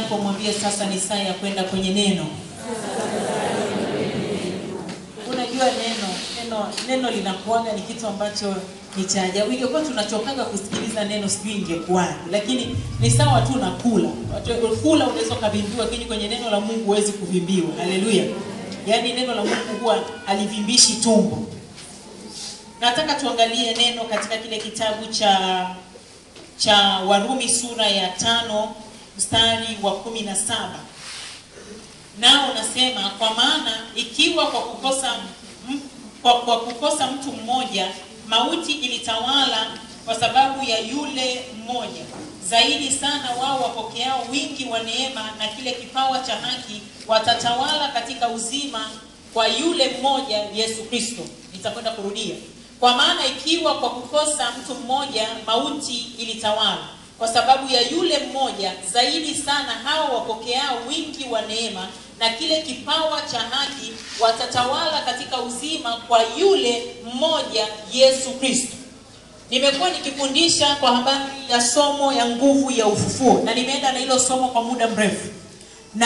yako mwambie sasa ni saa ya kwenda kwenye neno unajua neno neno neno linakuaga ni kitu ambacho ni cha ajabu ingekuwa tunachokaga kusikiliza neno sijui ingekuwaje lakini ni sawa tu na kula Watu- kula unaweza ukavimbiwa lakini kwenye neno la mungu huwezi kuvimbiwa haleluya yaani neno la mungu huwa halivimbishi tumbo nataka tuangalie neno katika kile kitabu cha cha warumi sura ya tano mstari wa kumi na saba nao unasema kwa maana ikiwa kwa kukosa m- kwa, kwa kukosa mtu mmoja mauti ilitawala kwa sababu ya yule mmoja zaidi sana wao wapokeao wingi wa neema na kile kipawa cha haki watatawala katika uzima kwa yule mmoja yesu kristo nitakwenda kurudia kwa maana ikiwa kwa kukosa mtu mmoja mauti ilitawala kwa sababu ya yule mmoja zaidi sana hao wapokeao wingi wa neema na kile kipawa cha haki watatawala katika uzima kwa yule mmoja yesu kristo nimekuwa nikifundisha kwa habari ya somo ya nguvu ya ufufuo na nimeenda na hilo somo kwa muda mrefu na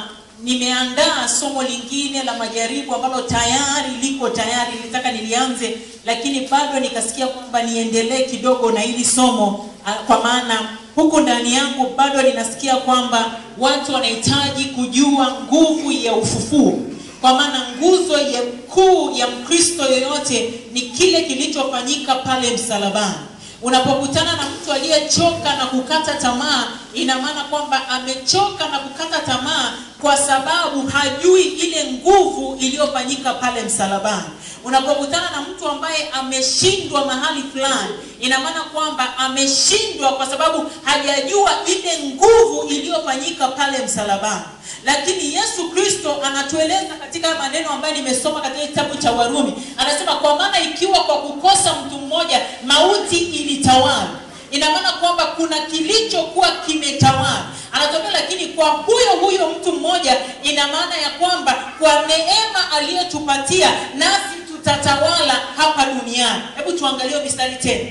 nimeandaa somo lingine la majaribu ambalo tayari liko tayari nilitaka nilianze lakini bado nikasikia kwamba niendelee kidogo na hili somo ah, kwa maana huku ndani yangu bado ninasikia kwamba watu wanahitaji kujua nguvu ya ufufuo kwa maana nguzo ya kuu ya mkristo yoyote ni kile kilichofanyika pale msalabani unapokutana na mtu aliyechoka na kukata tamaa ina maana kwamba amechoka na kukata tamaa kwa sababu hajui ile nguvu iliyofanyika pale msalabani unapokutana na mtu ambaye ameshindwa mahali fulani ina maana kwamba ameshindwa kwa sababu hajajua ile nguvu iliyofanyika pale msalabani lakini yesu kristo anatueleza katika maneno ambayo nimesoma katika kitabu cha warumi anasema kwa maana ikiwa kwa kukosa mtu mmoja mauti ilitawala ina maana kwamba kuna kilichokuwa kimetawala anatokea lakini kwa huyo huyo mtu mmoja ina maana ya kwamba kwa neema aliyotupatia nasi tutatawala hapa duniani hebu tuangalie mistari tena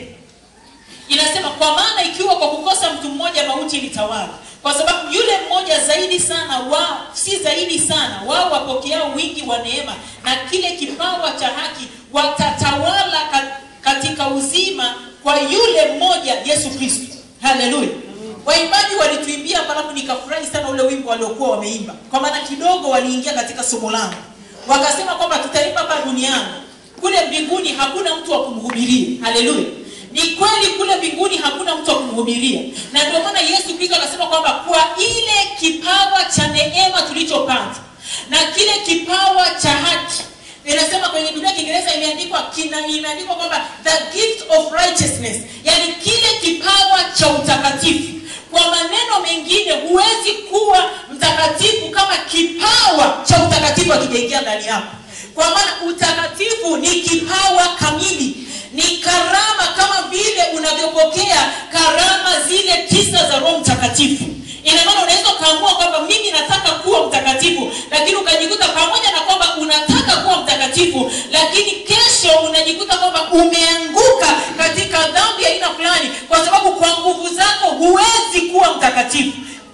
inasema kwa maana ikiwa kwa kukosa mtu mmoja mauti ilitawala kwa sababu yule mmoja zaidi sana wao si zaidi sana wao wapokeao wingi wa neema na kile kipawa cha haki watatawala ka- katika uzima kwa yule mmoja yesu kristo haleluya waimbaji walituimbia halafu nikafurahi sana ule wimbo waliokuwa wameimba kwa maana kidogo waliingia katika somo langu wakasema kwamba tutaimba hapa duniani kule mbinguni hakuna mtu wa kumhubiria haleluya ni kweli kule mbinguni hakuna mtu wa kumhubiria na ndio maana yesu kristo akasema kwamba kwa ile kipawa cha neema tulichopata na kile kipawa cha haki inasema kwenye biblia ya kiingereza imeandikwa kina imeandikwa kwamba the gift of righteousness yani kile kipawa cha utakatifu kwa maneno mengine huwezi kuwa mtakatifu kama kipawa cha utakatifu akijaingia ndani yako kwa maana utakatifu ni kipawa kamili ni karama kama vile unavyopokea karama zile tisa za roho mtakatifu ina maana unaweza ukaamua kwamba mimi nataka kuwa mtakatifu lakini ukajikuta pamoja na kwamba unataka kuwa mtakatifu lakini kesho unajikuta kwamba umeanguka katika dhambi ya aina fulani kwa sababu kwa nguvu zako huwezi kuwa mtakatifu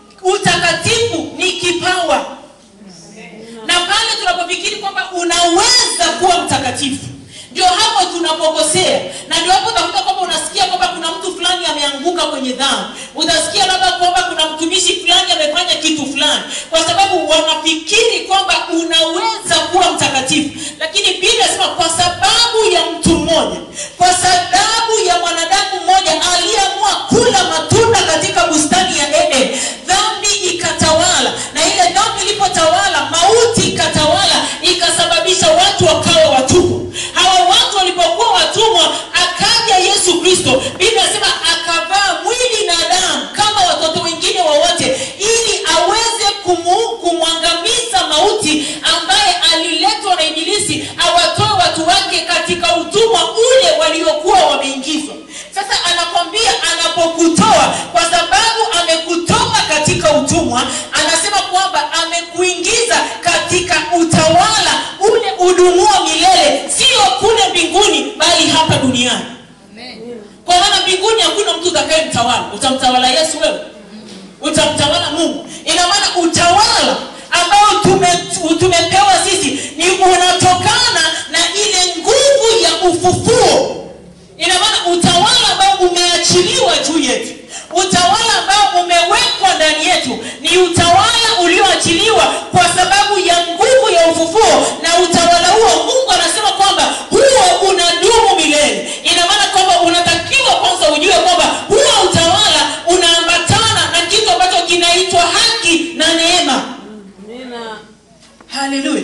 utakatifu ni kipawa na pale tunapofikiri kwamba unaweza kuwa mtakatifu ndio hapo tunapokosea na ndio hapo utakuta kwamba unasikia kwamba kuna mtu fulani ameanguka kwenye dhambi utasikia labda kwamba kuna mtumishi fulani amefanya kitu fulani kwa sababu wanafikiri kwamba unaweza kuwa mtakatifu lakini biblia inasema kwa sababu ya mtu mmoja kwa sababu ya mwanadamu mmoja aliyeamua kula matunda katika bustani ya eden dhambi ikatawala na ile dhambi ilipotawala mauti ikatawala ikasababisha watu wakawa watumwa hawa watu walipokuwa watumwa akaja yesu kristo biblia inasema akavaa mwili na damu kama watoto wengine wowote ili aweze kumu, kumwangamiza mauti ambaye aliletwa na ibilisi awatoe watu wake katika utumwa ule waliokuwa wameingizwa sasa anakwambia anapokutoa kwa sababu amekutoa katika utumwa anasema kwamba amekuingiza katika utawala ule udumuo milele sio kule mbinguni bali hapa duniani kwa maana mbinguni hakuna mtu utakayemtawala utamtawala yesu wewe utamtawala mungu ina maana utawala ambao tume, tumepewa sisi ni unatokana na ile nguvu ya ufufuo ina maana utawala ambao umeachiliwa juu yetu utawala ambao umewekwa ndani yetu ni utawala ulioachiliwa kwa sababu ya nguvu ya ufufuo na utawala huo mungu anasema kwamba huo unadumu milele ina maana kwamba unatakiwa kwanza ujue kwamba huo utawala unaambatana na kitu ambacho kinaitwa haki na neema haleluya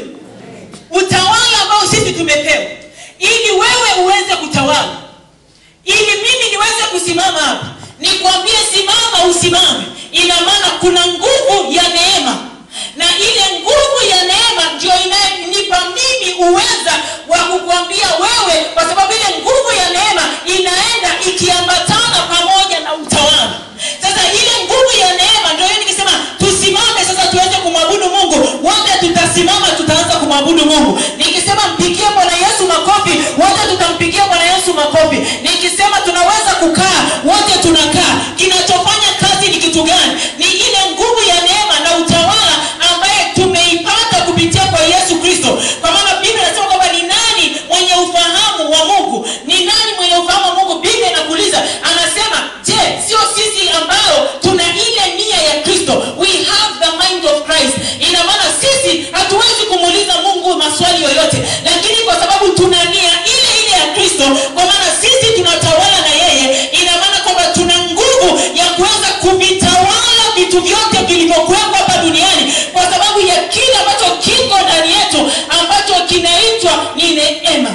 utawala ambao sisi tumepewa ili wewe uweze kutawala ili mimi niweze kusimama hapa nikwambie simama usimame ina maana kuna nguvu ya neema na ile nguvu ya neema ndio inayonipa mimi uweza wa kukwambia wewe kwa sababu ile nguvu ya neema inaenda ikiambatana pamoja na utawala sasa ile nguvu ya neema ndio hiyo nikisema tusimame sasa tuweze kumwabudu mungu wote tutasimama tutaanza kumwabudu mungu nikisema mpigie bwana yesu makofi wote tutampigia bwana yesu makofi nikisema tunaweza kukaa wote tunakaa kinachofanya kazi ni kitu gani ni ile nguvu ya neema na utawala ambaye tumeipata kupitia kwa yesu kristo kwa maana biblia inasema kwamba ni nani mwenye ufahamu wa mungu ni nani mwenye ufahamu wa mungu biblia inakuuliza anasema je sio sisi ambao tuna ile nia ya kristo we have the mind of christ ina maana sisi hatuwezi kumuuliza mungu maswali yoyote lakini kwa sababu tuna nia ile ile ya kristo kwa maana sisi tunatawala na yeye ina maana kwamba tuna nguvu ya kuweza kuvitawala vitu vyote vilivyokuwepo hapa duniani kwa sababu ya kile ambacho kiko ndani yetu ambacho kinaitwa ni neema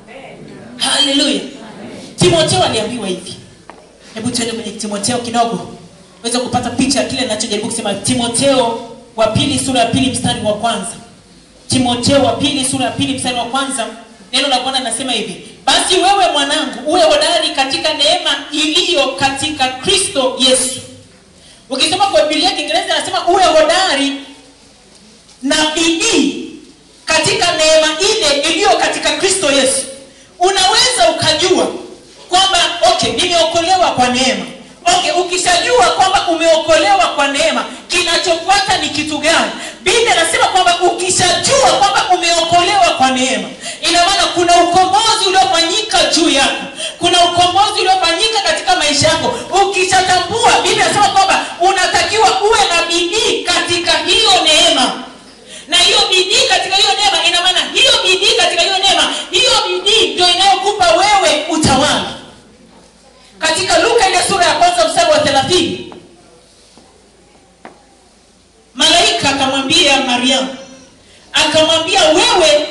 haleluya timoteo aliambiwa hivi hebu tuende kwenye timoteo kidogo weza kupata picha ya kile nachojaribu kusema timoteo wa pili sura ya pili mstari wa kwanza timoteo wa pili sura ya pili mstari wa kwanza neno la bwana linasema hivi basi wewe mwanangu uwe hodari katika neema iliyo katika kristo yesu ukisoma kwa biblia ya kiingereza anasema uwe hodari na bidii katika neema ile iliyo katika kristo yesu unaweza ukajua kwamba okay nimeokolewa kwa neema okay ukishajua kwamba umeokolewa kwa neema kinachofuata ni kitu gani biblia anasema kwamba ukishajua kwamba umeokolewa kwa neema ina maana kuna ukombozi uliofanyika juu yako kuna ukombozi uliofanyika katika maisha yako ukishatambua biblia anasema kwamba unatakiwa uwe na bidii katika hiyo neema na hiyo bidii katika hiyo neema ina maana hiyo bidii katika hiyo neema hiyo bidii ndio inayokupa wewe utawala katika luka ile sura ya kwanza mstari wa thelathini malaika akamwambia mariamu akamwambia wewe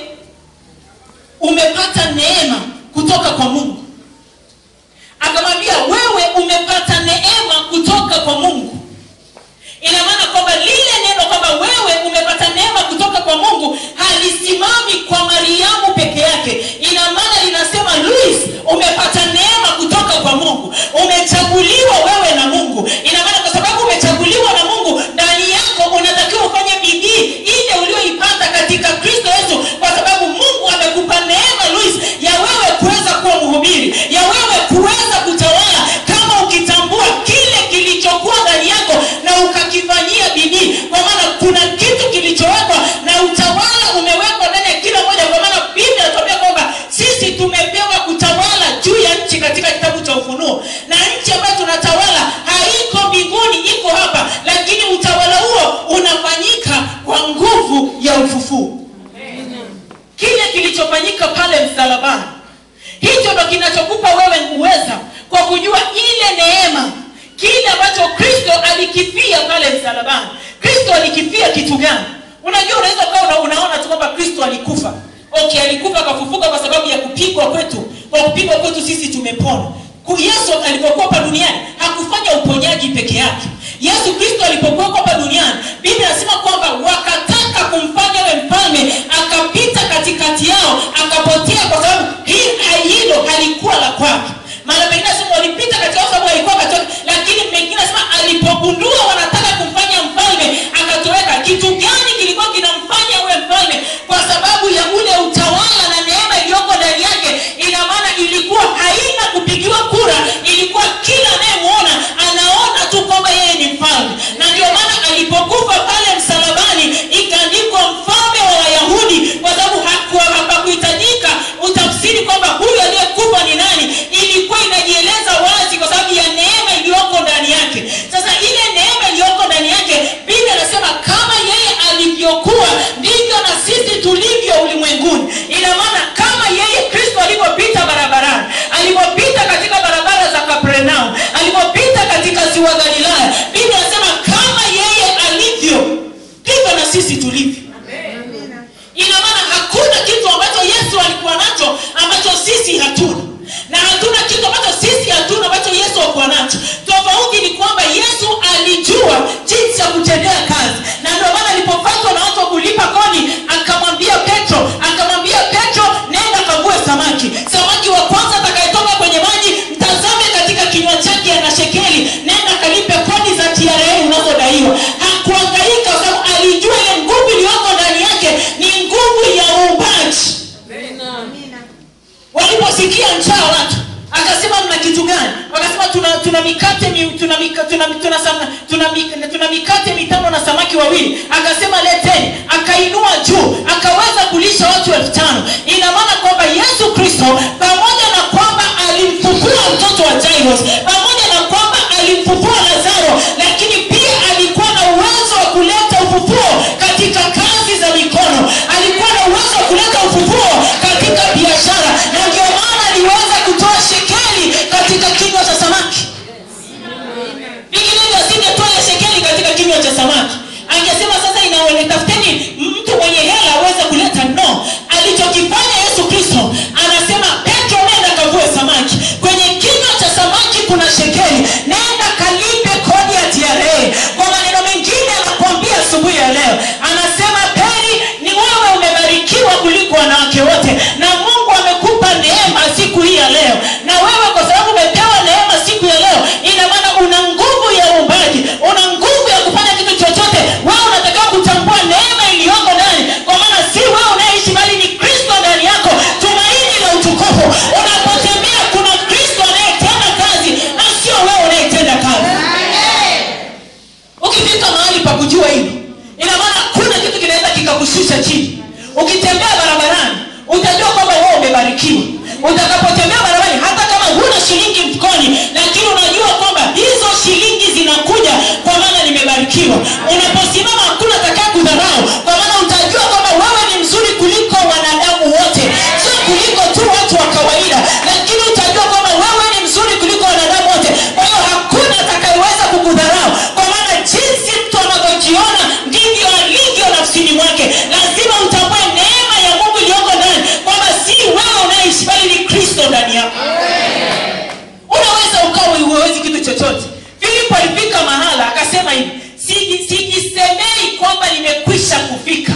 umepata neema kutoka kwa mungu akamwambia wewe umepata neema kutoka kwa mungu ina maana kwamba lile neno kwamba wewe umepata neema kutoka kwa mungu halisimami kwa mariamu peke yake ina maana linasema luis umepata neema kutoka kwa mungu umechaguliwa wewe na mungu ina maana kwa sababu umechaguliwa na mungu ndani yako unatakiwa ufanye bidii ile ulioipata katika kristo yesu kwa sababu mungu amekupa neema luis ya wewe kuweza kuwa mhubiri ya wewe kuweza kutawala kama ukitambua kile kilichokuwa ndani yako na ukakifanyia bidii kwa maana kuna kitu kilichowekwa na utawala umewekwa ndani ya kila moja kwa maana biblia inatuambia kwamba sisi tumepewa kutawala juu ya nchi katika kitabu cha ufunuo na nchi ambayo tunatawala haiko mbinguni iko hapa lakini utawala huo unafanyika kwa nguvu ya ufufuo kile kilichofanyika pale msalabani hicho ndo kinachokupa wewe uweza kwa kujua ile neema kile ambacho kristo alikifia pale msalabani kristo alikifia kitu gani unajua unaweza ukawa una, unaona tu kwamba kristo alikufa okay alikufa akafufuka kwa sababu ya kupigwa kwetu kwa kupigwa kwetu sisi tumepona Ku- yesu alipokuwa hapa duniani hakufanya uponyaji peke yake yesu kristo alipokuwa hapa duniani biblia anasema kwamba wakataka kumfanya we mfalme akapita katikati yao akapotea kwa sababu hii hilo halikuwa la kwake maana pengine sema walipita katika sababu alikuwa katika lakini pengine sema alipogundua wanataka kumfanya mfalme akatoweka kitu gani kilikuwa kinamfanya uwe mfalme kwa sababu ya ule utawala na neema iliyoko ndani yake ina maana ilikuwa haina kupigiwa kura ilikuwa kila anayemuona anaona tu kwamba yeye ni mfalme na ndio maana alipokufa kwamba yesu alijua jinsi ya kutendea kazi na ndio maana alipofatwa na watu wa kulipa kodi akamwambia petro akamwambia petro nenda kague samaki samaki wa kwanza atakayetoka kwenye maji mtazame katika kinywa chake ana shekeli nenda kalipe kodi za tra unazodaiwa hakuangaika kwa sababu alijua ile nguvu iliyoko ndani yake ni nguvu ya uumbaji waliposikia njaa watu akasema mna kitu gani wakasema tuna tuna mikate mi, tuna, mika, tuna, tuna, tuna, tuna, mik- tuna mikate mitano na samaki wawili akasema leteni akainua juu akaweza kulisha watu elfu tano ina maana kwamba yesu kristo pamoja na kwamba alimfufua mtoto wa jairos pamoja na kwamba alimfufua lazaro lakini pia alikuwa na uwezo wa kuleta ufufuo katika kazi za mikono alikuwa na uwezo wa kuleta ufufuo katika biashara na ndio maana aliweza kutoa shekeli katika kinywa cha samaki vinginevyo asingetoa ile shekeli katika kinywa cha samaki angesema sasa inaone tafuteni mtu mwenye hela aweze kuleta no alichokifanya yesu kristo anasema petro nenda kavue samaki kwenye kinywa cha samaki kuna shekeli nenda kalipe kodi ya tra kwa maneno mengine anakuambia asubuhi ya leo anasema peri ni wewe umebarikiwa kuliko wanawake wote na mungu amekupa neema siku hii ya leo na wewe kwa sababu umepewa neema siku ya leo ina maana una nguvu ya uumbaji una nguvu ya kufanya kitu chochote wewe unatakiwa kutambua neema iliyoko ndani kwa maana si wewe unayeishi bali ni kristo ndani yako tumaini la utukufu unapotembea kuna kristo anayetenda kazi na sio wewe unayetenda kazi ukifika mahali pa kujua hili ina maana hakuna kitu kinaweza kikakushusha chini ukitembea barabarani utajua kwamba wewe umebarikiwa utakapotembea barabarani hata kama huna shilingi mfukoni lakini unajua kwamba hizo shilingi zinakuja kwa maana nimebarikiwa unaposimama hakuna atakaye kudharau kwa maana utajua kwamba wewe ni mzuri kuliko wanadamu wote sio kuliko tu watu wa kawaida lakini utajua kwamba wewe ni mzuri kuliko wanadamu wote kwa hiyo hakuna atakayeweza kukudharau kwa maana jinsi mtu anavyojiona ndivyo alivyo nafsini mwake lazima utambue neema ya mungu iliyoko ndani kwamba si wewe unayeishi bali ni kristo ndani yako unaweza ukawa huwezi kitu chochote filipo alifika mahala akasema hivi "Siji- sijisemei kwamba nimekwisha kufika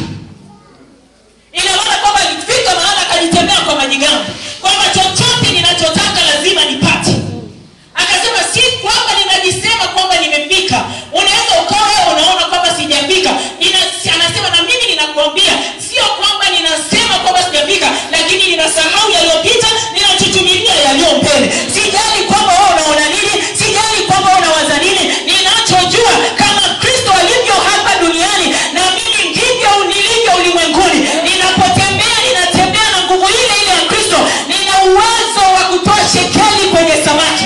ina maana kwamba alifika mahala akajitembea kwa majigambo kwamba chochote ninachotaka lazima nipate akasema si kwamba ninajisema kwamba nimefika unaweza ukawa wewe unaona kwamba sijafika Nina- anasema na mimi ninakuambia sio kwamba ninasema kwamba sijafika lakini ninasahau yaliyopita ninachuchumilia yaliyo mbele sijali kwamba wewe unaona nini sijali kwamba wewe unawaza nini ninachojua kama kristo alivyo hapa duniani na mimi ndivyo nilivyo ulimwenguni ninapotembea ninatembea na nguvu ile ile ya kristo nina uwezo wa kutoa shekeli kwenye samaki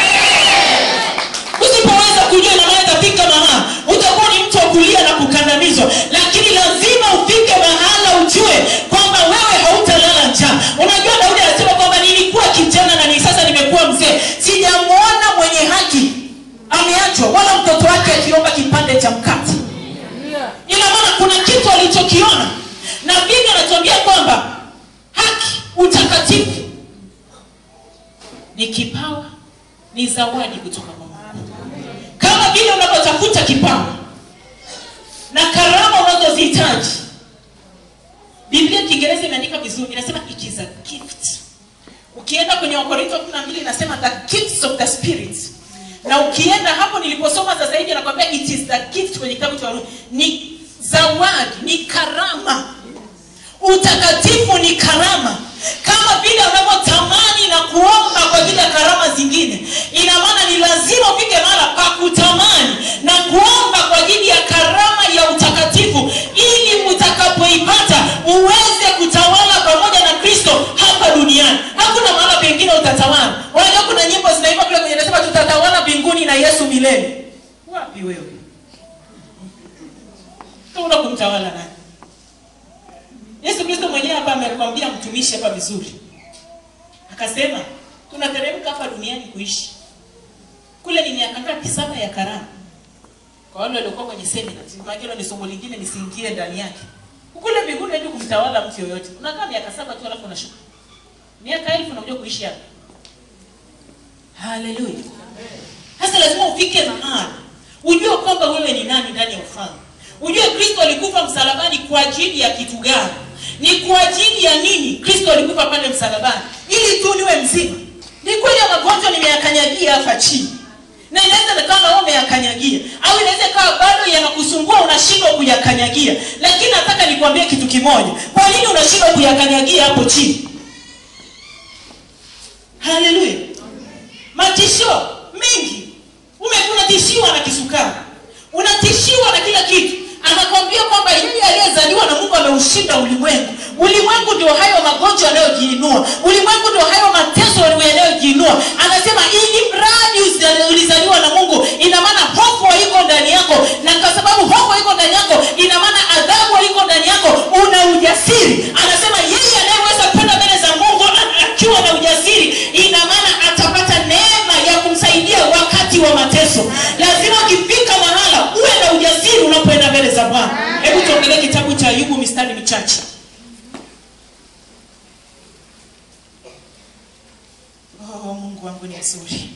usipoweza kujua na maana itafika mahala utakuwa ni mtu wa kulia na kukandamizwa lakini lazima ufike mahala ujue kwamba wewe hautalala njaa unajua daudi anasema kwamba nilikuwa kijana na ni sasa nimekuwa mzee sijamwona mwenye haki ameachwa wala mtoto wake akiomba kipande cha mkate ina maana kuna kitu alichokiona na biblia anatuambia kwamba haki utakatifu ni kipawa ni zawadi kutoka kwa mungu kama vile unavyotafuta kipawa na karama unazozihitaji biblia kiingereza imeandika vizuri inasema it is a gift ukienda kwenye wakorintho 12 inasema the gifts of the spirit na ukienda hapo niliposoma sasa hivi anakwambia it is the gift kwenye kitabu cha warumi ni zawadi ni karama utakatifu ni karama kama vile unavyotamani na kuomba kwa ajili ya karama zingine ina maana ni lazima ufike mahala pa kutamani na kuomba kwa ajili ya karama ya utakatifu ili utakapoipata uweze kutawala pamoja na kristo hapa duniani hakuna mahala pengine utatawala unajua kuna nyimbo zinaimba kule kwenye nasema tutatawala mbinguni na yesu milele wapi wewe una kumtawala nani yesu kristo mwenyewe hapa amekwambia mtumishi hapa vizuri akasema tunateremka hapa duniani kuishi kule ni miaka ngapi saba ya karama kwa wale waliokuwa kwenye semina maana hilo ni somo lingine nisiingie ndani yake kule mbinguni hadi kumtawala mtu yoyote unakaa miaka saba tu alafu unashuka miaka elfu unakuja kuishi hapa haleluya sasa lazima ufike mahali ujue kwamba wewe ni nani ndani ya ufalme ujue kristo alikufa msalabani kwa ajili ya kitu gani ni kwa ajili ya nini kristo alikufa pale msalabani ili tu niwe mzima ni kweli ya magonjwa nimeyakanyagia hapa chini na inaweza kama wewe umeyakanyagia au inaweza ikawa bado yanakusumbua unashindwa kuyakanyagia lakini nataka nikwambie kitu kimoja kwa nini unashindwa kuyakanyagia hapo chini haleluya matisho mengi umekuwa unatishiwa na kisukari unatishiwa na kila kitu anakwambia kwamba yeye aliyezaliwa na mungu ameushinda ulimwengu ulimwengu ndio hayo magonjwa yanayojiinua ulimwengu ndio hayo mateso yanayojiinua anasema ili mradi usi- ulizaliwa na mungu ina maana hofu haiko ndani yako na kwa sababu hofu haiko ndani yako ina maana adhabu haiko ndani yako una ujasiri anasema yeye anayeweza kwenda mbele za mungu a- akiwa na ujasiri ina maana atapata neema ya kumsaidia wakati wa mateso lazima ukifika mahala uwe na ujasiri unapoenda mbele za bwana hebu tuongelee kitabu cha ayubu mistari michache oh, mungu wangu ni mzuri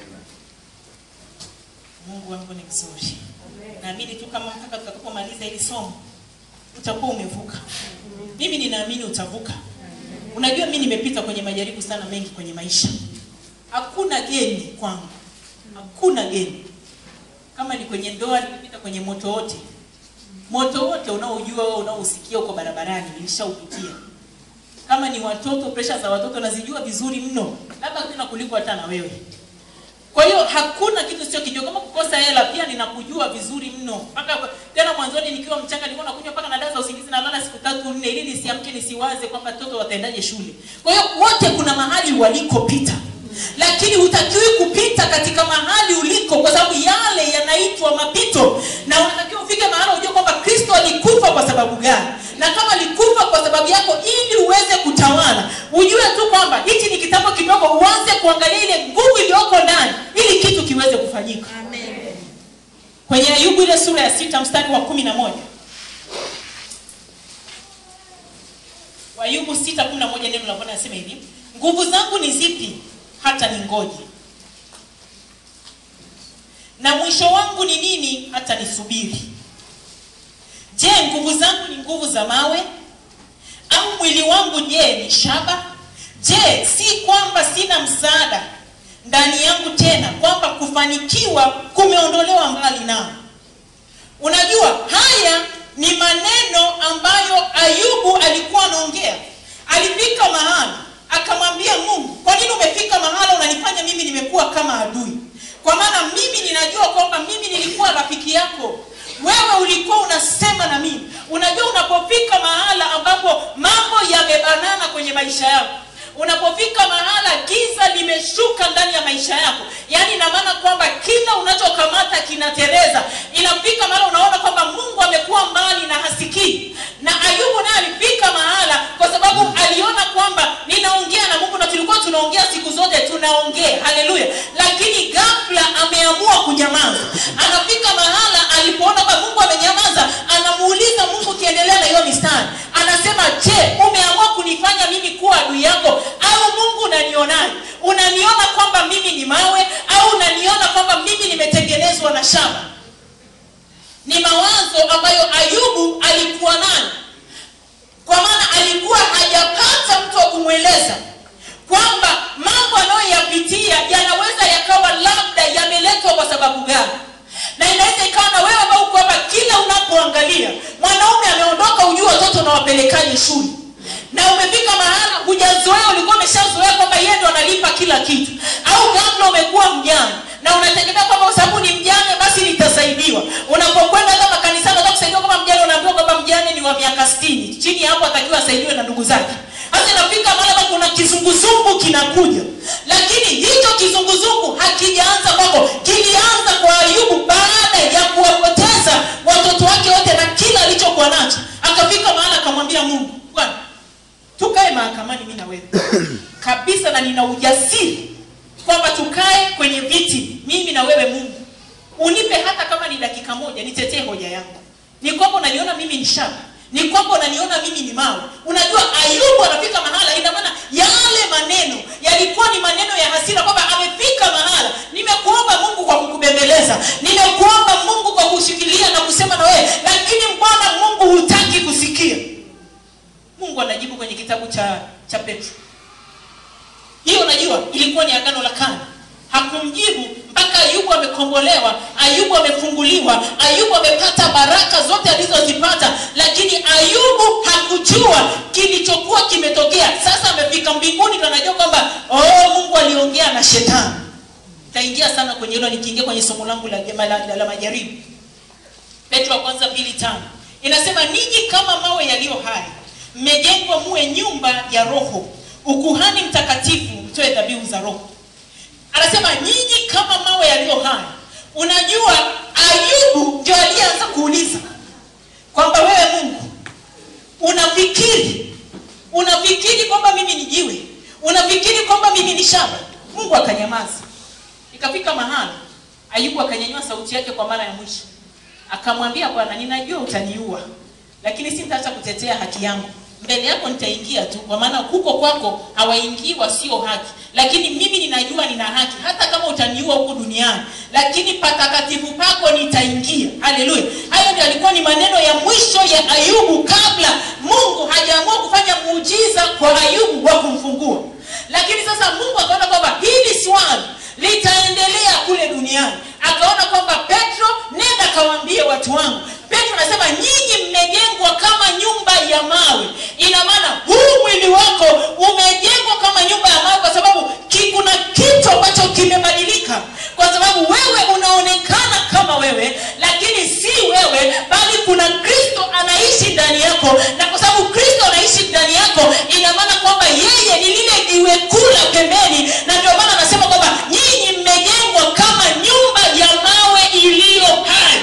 mungu wangu ni mzuri naamini tu kama mpaka tutakapomaliza hili somo utakuwa umevuka mimi ninaamini utavuka unajua mi nimepita kwenye majaribu sana mengi kwenye maisha hakuna geni kwangu hakuna geni kama ni kwenye ndoa nimepita kwenye moto wote moto wote unaojua wewe unaousikia huko barabarani nilishaupitia kama ni watoto presha za watoto nazijua vizuri mno labda tena kuliko hata na wewe kwa hiyo hakuna kitu sio kijua kama kukosa hela pia ninakujua vizuri mno mpaka tena mwanzoni nikiwa mchanga nilikuwa nakunywa mpaka na dawa za usingizi nalala siku tatu nne ili nisiamke nisiwaze kwamba watoto wataendaje shule kwa hiyo wote kuna mahali walikopita lakini hutakiwi kupita katika mahali uliko kwa sababu yale yanaitwa mapito na unatakiwa ufike mahali ujue kwamba kristo alikufa kwa sababu gani na kama alikufa kwa sababu yako ili uweze kutawala ujue tu kwamba hichi ni kitabu kidogo uanze kuangalia ile nguvu iliyoko ndani ili kitu kiweze kufanyika kwenye ayubu ile sura ya sita mstari wa kumi na moja ayubu sita kumi na moja neno la bwana nasema hivi nguvu zangu ni zipi hata ningoje na mwisho wangu ni nini hata nisubiri je nguvu zangu ni nguvu za mawe au mwili wangu je ni shaba je si kwamba sina msaada ndani yangu tena kwamba kufanikiwa kumeondolewa mbali nao unajua haya ni maneno ambayo ayubu alikuwa anaongea alifika mahali akamwambia mungu kwa nini umefika mahala unanifanya mimi nimekuwa kama adui kwa maana mimi ninajua kwamba mimi nilikuwa rafiki yako wewe ulikuwa unasema na mimi unajua unapofika mahala ambapo mambo yamebanana kwenye maisha yako unapofika mahala giza limeshuka ndani ya maisha yako yaani ina maana kwamba kila unachokamata kinatereza inafika mahala unaona kwamba mungu amekuwa mbali na hasikii na ayubu naye alifika mahala kwa sababu aliona kwamba ninaongea na mungu na tulikuwa tunaongea siku zote tunaongea haleluya lakini ghafla ameamua kunyamaza anafika mahala alipoona kwamba mungu amenyamaza anamuuliza mungu ukiendelea na hiyo mistari anasema je umeamua kunifanya mimi kuwa adui yako au mungu unanionaje unaniona kwamba mimi ni mawe au unaniona kwamba mimi nimetengenezwa na shaba ni mawazo ambayo ayubu alikuwa nayo kwa maana alikuwa hajapata mtu wa kumweleza kwamba mambo anayoyapitia yanaweza yakawa labda yameletwa kwa sababu gani na inaweza ikawa na wewe ambao uko hapa kila unapoangalia mwanaume ameondoka ujue watoto unawapelekaje shule na umefika mahala hujazoea ulikuwa umeshazoea kwamba yeye ndo analipa kila kitu au ghafla umekuwa mjane na unategemea kwamba kwa sababu ni mjane basi nitasaidiwa unapokwenda hata makanisani unataka kusaidiwa kama mjane unaambiwa kwamba mjane ni wa miaka stini chini ya hapo atakiwa asaidiwe na ndugu zake hasa inafika mahala kwamba kuna kizunguzungu kinakuja lakini hicho kizunguzungu hakijaanza kwako kilianza kwa ayubu baada ya kuwapoteza watoto wake wote na kila alichokuwa nacho akafika mahala akamwambia mungu bwana tukae mahakamani mi na wewe kabisa na nina ujasiri kwamba tukae kwenye viti mimi na wewe mungu unipe hata kama ni dakika moja nitetee hoja yangu ni kwamba unaniona mimi ni shaba ni kwamba unaniona mimi ni mawe unajua ayubu anafika mahala ina maana yale maneno yalikuwa ni maneno ya hasira kwamba amefika mahala nimekuomba mungu kwa kukubembeleza nimekuomba mungu kwa kushikilia na kusema na wewe lakini mbona mungu hutaki kusikia mungu anajibu kwenye kitabu cha cha petro hiyo unajua ilikuwa ni agano la kale hakumjibu mpaka ayubu amekombolewa ayubu amefunguliwa ayubu amepata baraka zote alizozipata lakini ayubu hakujua kilichokuwa kimetokea sasa amefika mbinguni ndo anajua kwamba oh, mungu aliongea na shetani taingia sana kwenye hilo nikiingia kwenye somo langu la, la, la, la, la majaribu petro wa kwanza mbili tano inasema ninyi kama mawe yaliyo hai mmejengwa muwe nyumba ya roho ukuhani mtakatifu mtoe dhabihu za roho anasema nyinyi kama mawe yaliyo hai unajua ayubu ndio aliyeanza kuuliza kwamba wewe mungu unafikiri unafikiri kwamba mimi ni jiwe unafikiri kwamba mimi ni shaba mungu akanyamaza ikafika mahali ayubu akanyanyua sauti yake kwa mara ya mwisho akamwambia bwana ninajua utaniua lakini sitaacha kutetea haki yangu mbele yako nitaingia tu kwa maana huko kwako hawaingii wasio haki lakini mimi ninajua nina haki hata kama utaniua huku duniani lakini patakatifu pako nitaingia haleluya hayo ndio alikuwa ni maneno ya mwisho ya ayubu kabla mungu hajaamua kufanya muujiza kwa ayubu wa kumfungua lakini sasa mungu akaona kwamba hili swali litaendelea kule duniani akaona kwamba petro nenda kawaambie watu wangu petro anasema nyinyi mmejengwa kama nyumba ya mawe ina maana huu mwili wako umejengwa kama nyumba ya mawe kwa sababu ki- kuna kitu ambacho kimebadilika kwa sababu wewe unaonekana kama wewe lakini si wewe bali kuna kristo anaishi ndani yako na kwa sababu kristo anaishi ndani yako ina maana kwamba yeye ni lile jiwe kula pembeni na ndio maana anasema kwamba nyinyi mmejengwa kama nyumba ya mawe iliyo hai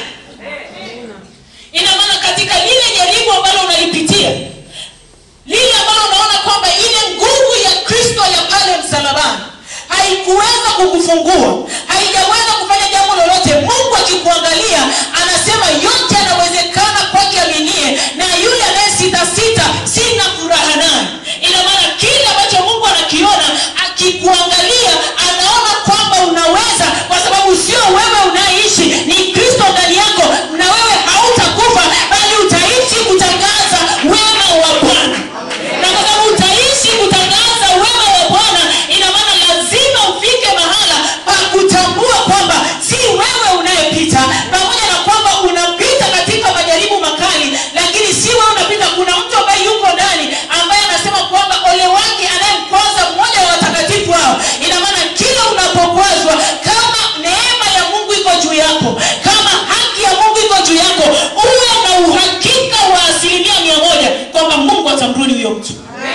ina maana katika lile jaribu ambalo unalipitia lile ambalo unaona kwamba ile nguvu ya kristo ya pale msalabani haikuweza kukufungua haijaweza kufanya jambo lolote mungu akikuangalia anasema yote yanawezekana kwake aminie na yule anayesitasita sina furaha naye ina maana kile ambacho mungu anakiona akikuangalia anaona kwamba unaweza kwa sababu sio wewe unayeishi ni kristo ndani yako na wewe hautakufa bali utaishi kutangaza wema wa bwana na kwa sababu utaishi kutangaza wema wa bwana ina maana lazima ufike mahala pa kutambua kwamba si wewe unayepita pamoja na kwamba unapita katika majaribu makali lakini si wewe unapita kuna mtu ambaye yuko ndani ambaye anasema kwamba ole wake anayemkwaza mmoja wa watakatifu hao ina maana kila unapokwazwa kama neema ya mungu iko juu yako kama haki ya mungu iko juu yako uwe na uhakika wa asilimia mia moja kwamba mungu atamrudi huyo mtu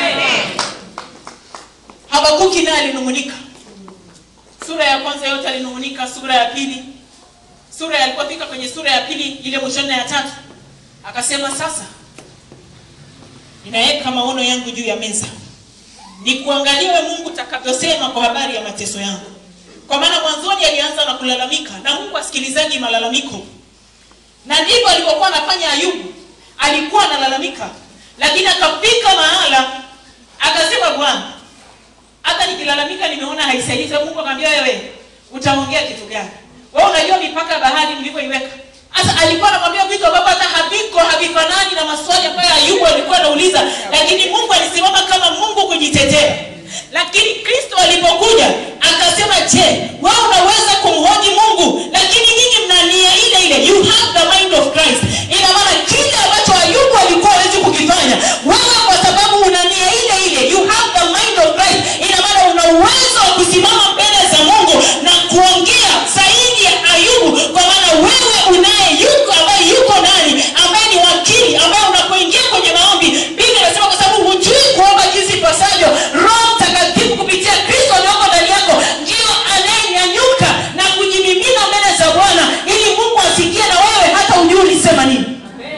habakuki naye alinung'unika sura ya kwanza yote alinung'unika sura ya pili sura alipofika kwenye sura ya pili ile mwishoni na ya tatu akasema sasa ninaweka maono yangu juu ya meza nikuangaliwe mungu takavyosema kwa habari ya mateso yangu kwa maana mwanzoni alianza na kulalamika na mungu asikilizaji malalamiko na ndivyo alivyokuwa anafanya ayubu alikuwa analalamika lakini akafika mahala akasema bwana hata nikilalamika nimeona haisaidii Sasa mungu akamwambia wewe utaongea kitu gani wewe unajua mipaka ya bahari mlivyoiweka sasa alikuwa anamwambia vitu ambavyo hata haviko havifanani na maswali ambayo ayubu alikuwa anauliza lakini mungu alisimama kama mungu kujitetea lakini kristo alipokuja akasema je wewe unaweza kumhoji mungu lakini nyinyi mna nia ile ile you have the mind of christ ina maana kile ambacho ayubu alikuwa hawezi kukifanya wewe kwa sababu una nia ile ile you have the mind of christ ina maana una uwezo wa kusimama mbele za mungu na kuongea zaidi ya ayubu kwa maana wewe unaye yuko ambaye yuko ndani ambaye ni wakili ambaye unapoingia kwenye maombi biblia inasema kwa sababu hujui kuomba jinsi ipasavyo roho mtakatifu kupitia kristo alioko ndani yako ndio anayenyanyuka na kujimimina mbele za bwana ili mungu asikie na wewe hata ujui ulisema nini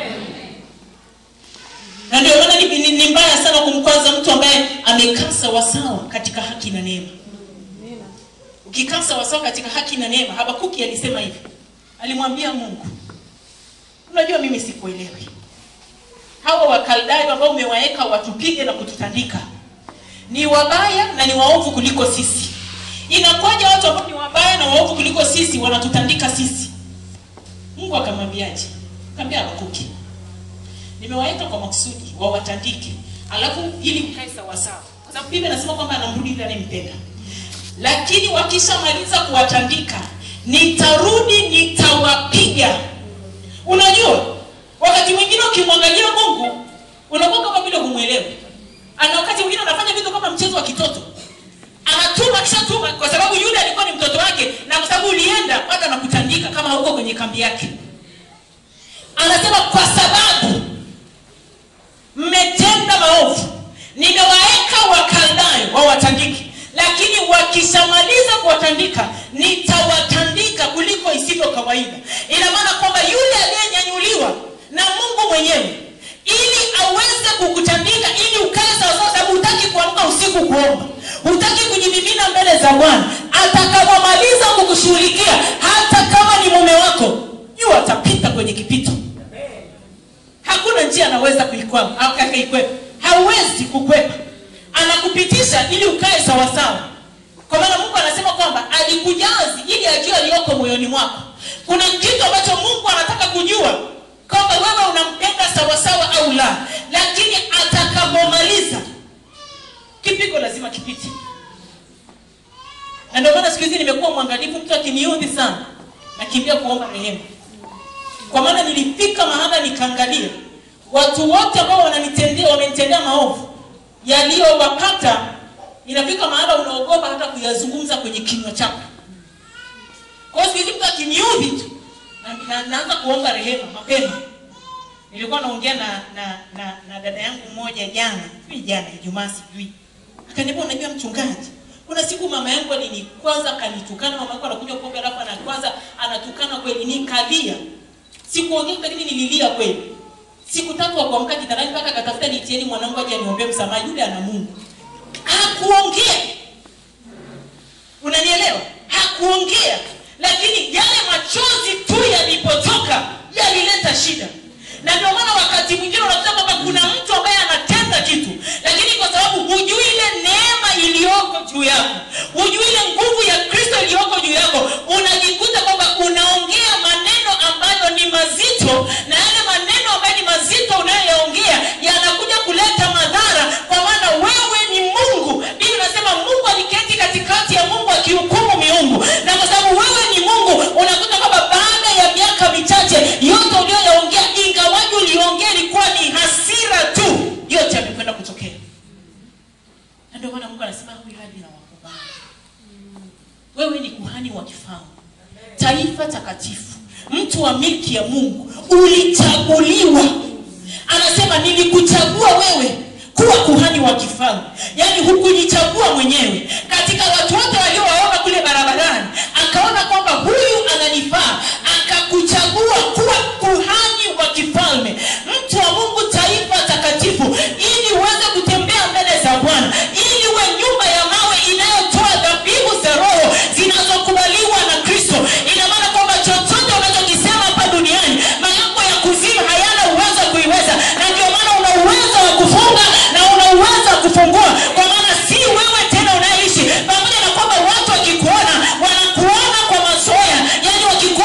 na ndio maana ni, ni, ni mbaya sana kumkwaza mtu ambaye amekaa sawasawa katika haki na neema ukikaa sawasawa katika haki na neema habakuki alisema hivi alimwambia mungu unajua mimi sikuelewi hawa wakaldayo ambao umewaweka watupige na kututandika ni wabaya na ni waovu kuliko sisi inakuwaja watu ambao ni wabaya na waovu kuliko sisi wanatutandika sisi mungu akamwambiaje kaambia habakuki nimewaita kwa makusudi wawatandike alafu ili mkae sawasawa kwa sababu biblia inasema kwamba anamrudi yule anayempenda lakini wakishamaliza kuwatandika nitarudi nitawapiga unajua wakati mwingine ukimwangalia mungu unakuwa kama vile humwelewi ana wakati mwingine anafanya vitu kama mchezo wa kitoto anatuma kishatuma kwa sababu yule alikuwa ni mtoto wake na kwa sababu ulienda bado anakutandika kama hauko kwenye kambi yake anasema kwa sababu mmetenda maovu nimewaeka wakaldayo wawatandike lakini wakishamaliza kuwatandika nitawatandika kuliko isivyo kawaida ina maana kwamba yule aliyenyanyuliwa na mungu mwenyewe ili aweze kukutandika ili ukae sawasawa sababu hutaki kuamka usiku kuomba hutaki kujimimina mbele za bwana atakapomaliza kukushughulikia hata kama ni mume wako jua atapita kwenye kipito hakuna njia anaweza kuikwama au akaikwepa hauwezi kukwepa anakupitisha ili ukae sawasawa kwa maana mungu anasema kwamba alikujazi ili ajue aliyoko moyoni mwako kuna kitu ambacho mungu anataka kujua kwamba wewe unampenda sawasawa au la lakini atakapomaliza kipigo lazima kipite na ndio maana siku hizi nimekuwa mwangalifu mtu akiniudhi sana nakimbia kuomba rehema kwa maana nilifika mahala nikaangalia watu wote ambao wananitendea wamenitendea maovu yaliyowapata inafika mahala unaogopa hata kuyazungumza kwenye kinywa chako kwa hiyo siku hizi mtu akiniudhi tu na, na, naanza kuomba rehema mapema nilikuwa naongea na, na, na, na dada yangu mmoja jana sijui jana ijumaa sijui akaniambia unajua mchungaji kuna siku mama yangu alinikwaza akanitukana mama yangu anakunywa pombe alafu anakwaza anatukana kweli nikalia sikuongea lakini nililia kweli siku tatu akuamka kitandani mpaka akatafuta nitieni mwanangu aje aniombee msamaha yule ana mungu hakuongea unanielewa hakuongea lakini yale machozi tu yalipotoka yalileta shida na ndio maana wakati mwingine unakuta kwamba kuna mtu ambaye anatenda kitu lakini kwa sababu hujui ile neema iliyoko juu yako hujui ile nguvu ya kristo iliyoko juu yako unajikuta kwamba unaongea maneno ambayo ni mazito na yale maneno ambayo ni mazito unayoyaongea yanakuja kuleta madhara kwa maana wewe ni mungu bili nasema mungu aliketi katikati ya mungu akihukumu miungu na kwa sababu wewe ni mungu unakuta kwamba baada ya miaka michache yote ulioyaongea ingawaji uliongea ilikuwa ni hasira tu yote yamekwenda kutokea na ndio maana mungu anasema huyu hadi na wakubali wewe ni kuhani wa kifalme taifa takatifu mtu wa milki ya mungu ulichaguliwa anasema nilikuchagua wewe kuwa kuhani wa kifalme yaani hukujichagua mwenyewe katika watu wote waliowaona kule barabarani akaona kwamba huyu ananifaa akakuchagua kuwa kuhani wa kifalme mtu wa mungu taifa takatifu ili uweze kutembea mbele za bwana ili uwe nyumba ya mawe inayotoa dhabihu za roho zinazokubaliwa na kristo ina maana kwamba chochote unachokisema hapa duniani malango ya kuzimu hayana uwezo wa kuiweza na ndio maana una uwezo wa kufunga na una uwezo wa kufungua kwa maana si wewe tena unayeishi pamoja na kwamba watu wakikuona wanakuona kwa mazoea yani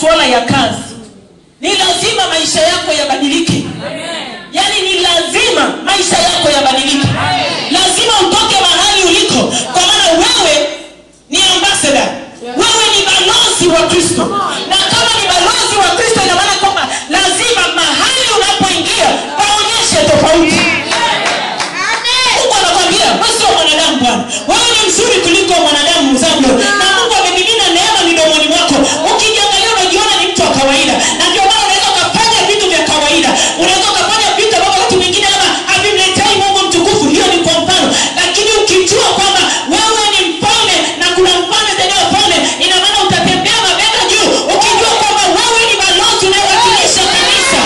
masuala ya kazi ni lazima maisha yako yabadilike yaani ni lazima maisha yako yabadilike lazima utoke mahali uliko kwa maana wewe ni ambassador wewe ni balozi wa kristo na kama ni balozi wa kristo ina maana kwamba lazima mahali unapoingia paonyeshe tofauti mungu anakwambia wewe sio mwanadamu bwana wewe ni mzuri kuliko mwanadamu mzavyo na mungu amemimina neema midomoni mwako ukijiangalia unajiona ni mtu wa kawaida na ndio maana unaweza ukafanya vitu vya kawaida unaweza ukafanya vitu ambavyo wakati mwingine ama havimletei mungu mtukufu hiyo ni kwa mfano lakini ukijua kwamba wewe ni mfalme na kuna mfalme zaidi ya wafalme ina maana utatembea mabega juu ukijua kwamba wewe ni balozi unayewakilisha kanisa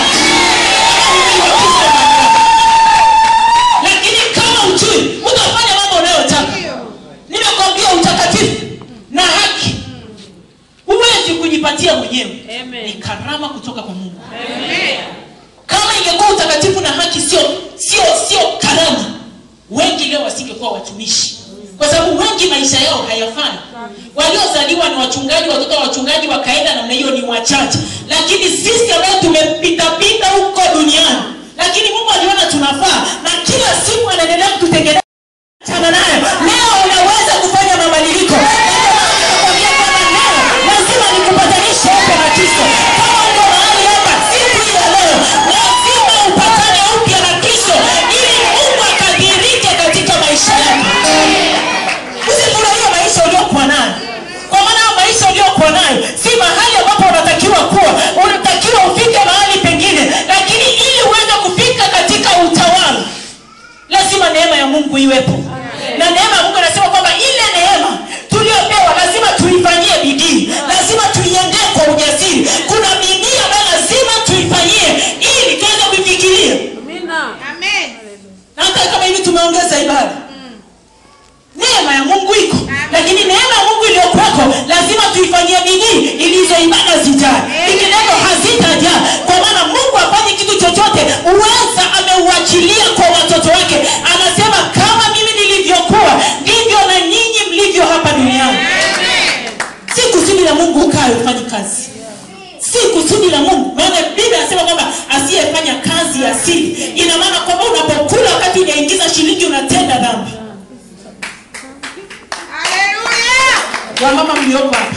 lakini kama ujui utafanya mambo unayotaka nimekwambia utakatifu na haki huwezi kujipatia mwenyewe Amen. ni karama kutoka kwa mungu kama ingekuwa utakatifu na haki sio sio sio karama wengi leo wasingekuwa watumishi kwa sababu wengi maisha yao hayafai waliozaliwa ni wachungaji watoto wa wachungaji wakaenda namna hiyo ni wachache lakini sisi ambao tumepitapita huko duniani lakini mungu aliona tunafaa na kila siku anaendelea kututengeneza Achana naye leo unaweza kufanya mabadiliko Nakwambia kwamba leo lazima nikupatanishe upya na kristo kama uko mahali hapa siku hii ya leo lazima upatane upya na kristo ili mungu akadhirike katika maisha yako usifurahie maisha uliokuwa nayo kwa maana hayo maisha uliokuwa nayo si mahali ambapo unatakiwa kuwa unatakiwa ufike mahali pengine lakini ili uweze kufika katika utawala lazima neema ya mungu iwepo na neema ya mungu anasema kwamba ile neema tuliyopewa lazima tuifanyie bidii lazima tuiendee kwa ujasiri kuna bidii ambayo lazima tuifanyie ili tuweze kuifikiria Amina. na hata kama hivi tumeongeza ibada neema ya mungu iko lakini neema ya mungu iliyokuwako lazima tuifanyie bidii ili hizo ibada zijaa vinginevyo hazitajaa kwa maana mungu afanye kitu chochote uweza ameuachilia kwa watoto wake anasema kama mimi nilivyokuwa ndivyo na nyinyi mlivyo hapa duniani si kusudi la mungu ukae ufanyi kazi si kusudi la mungu maana biblia anasema kwamba asiyefanya kazi ya asili ina maana kwamba unapokula wakati unaingiza shilingi unatenda dhambi wamama mlioko hapa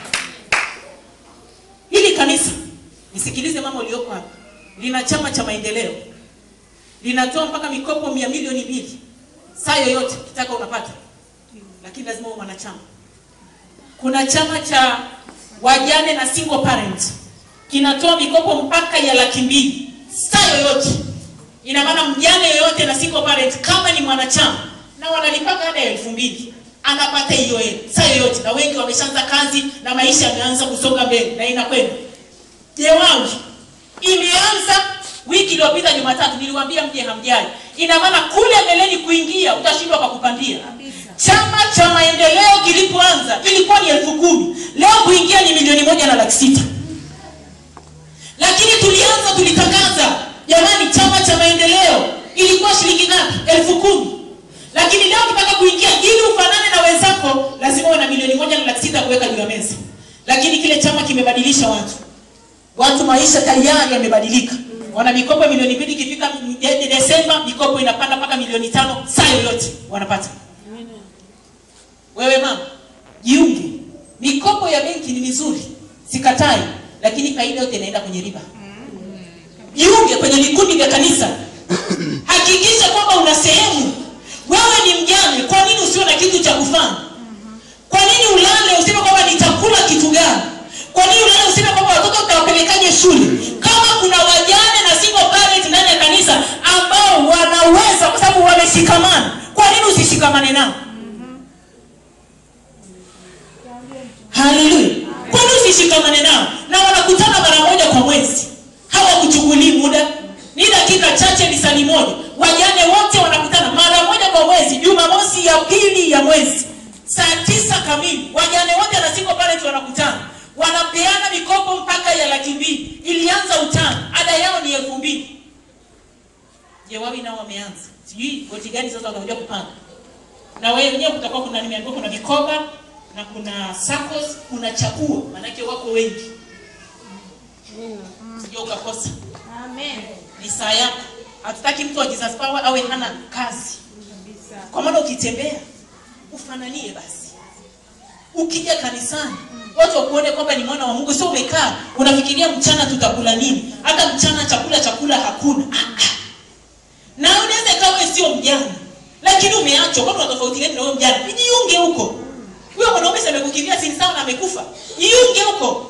hili kanisa nisikilize mama ulioko hapa lina chama cha maendeleo linatoa mpaka mikopo mia milioni mbili saa yoyote kitaka unapata lakini lazima uwe mwanachama kuna chama cha wajane na single parent kinatoa mikopo mpaka ya laki mbili saa yoyote ina maana mjane yoyote na single parent kama ni mwanachama na wanalipaka ada ya elfu mbili anapata hiyo hela saa yoyote na wengi wameshaanza kazi na maisha yameanza kusonga mbele na inakwenda jewawi imeanza wiki iliyopita jumatatu niliwambia mje hamjai ina maana kule mbeleni kuingia utashindwa kwa kupandia chama cha maendeleo kilipoanza ilikuwa ni elfu kumi leo kuingia ni milioni moja na laki sita lakini tulianza tulitangaza jamani chama cha maendeleo ilikuwa shilingi ngapi elfu kumi lakini leo ukitaka kuingia ili ufanane na wenzako lazima uwe na milioni moja na laki sita kuweka juu ya meza lakini kile chama kimebadilisha watu watu maisha tayari yamebadilika wana mikopo milioni mbili ikifika de- desemba mikopo inapanda mpaka milioni tano saa yoyote wanapata wewe mama jiunge mikopo ya benki ni mizuri sikatai lakini faida yote inaenda kwenye riba jiunge kwenye vikundi vya kanisa hakikisha kwamba una sehemu wewe ni mjane kwa nini usiwe na kitu cha kufanya kwa nini ulale useme kwamba nitakula kitu gani kwa nini ulale useme kwamba watoto utawapelekaje shule kama kuna wajane na single parent ndani ya kanisa ambao wanaweza kwa sababu wameshikamana kwa nini usishikamane nao haleluya kwani usishikamane nao na wanakutana mara moja kwa mwezi hawakuchukulii muda ni dakika chache ni sali moja wajane wote wanakutana mara moja kwa mwezi jumamosi ya pili ya mwezi saa tisa kamili wajane wote na single parent wanakutana wanapeana mikopo mpaka ya laki mbili ilianza utano ada yao ni elfu mbili jewawi nao wameanza sijui goti gani sasa watakuja kupanga na wewe wenyewe kutakuwa kuna nimeambiwa kuna mikoba na kuna SACCOS kuna chaguo maanake wako wengi sio ukakosa Amen. ni saa yako hatutaki mtu wa Jesus power awe hana kazi kwa maana ukitembea ufananie basi ukija kanisani watu wakuone kwamba ni mwana wa mungu sio umekaa unafikiria mchana tutakula nini hata mchana chakula chakula hakuna Ah, ah. na unaweza ikawa wewe sio mjana lakini umeachwa kwani unatofauti gani na wewe mjana jiunge huko huyo mwanaume si amekukimbia si ni sawa na amekufa jiunge huko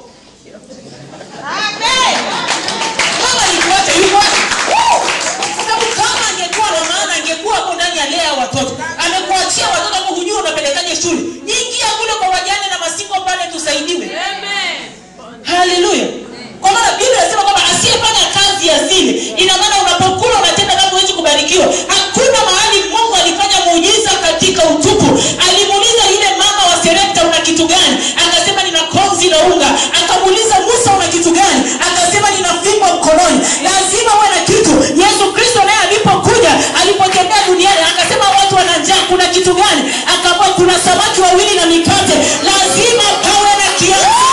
Amen. kama alikuacha yuko wapi? sababu kama angekuwa na maana angekuwa hapo ndani ya lea watoto amekuachia watoto hapo hujui unapelekaje shule ingia kule kwa wajane na masingo pale tusaidiwe Amen. haleluya kwa maana biblia inasema kwamba asiyefanya kazi ya zile ina maana unapokula unatenda kama huwezi kubarikiwa hakuna mahali mungu alifanya muujiza katika utupu alimuuliza yule mama wa serepta una kitu gani akasema nina konzi la unga akamuuliza musa una kitu gani akasema nina fimbo mkononi lazima uwe na kitu yesu kristo naye alipokuja alipotembea duniani akasema watu wana njaa kuna kitu gani akaambia kuna samaki wawili na mikate lazima pawe na kiasi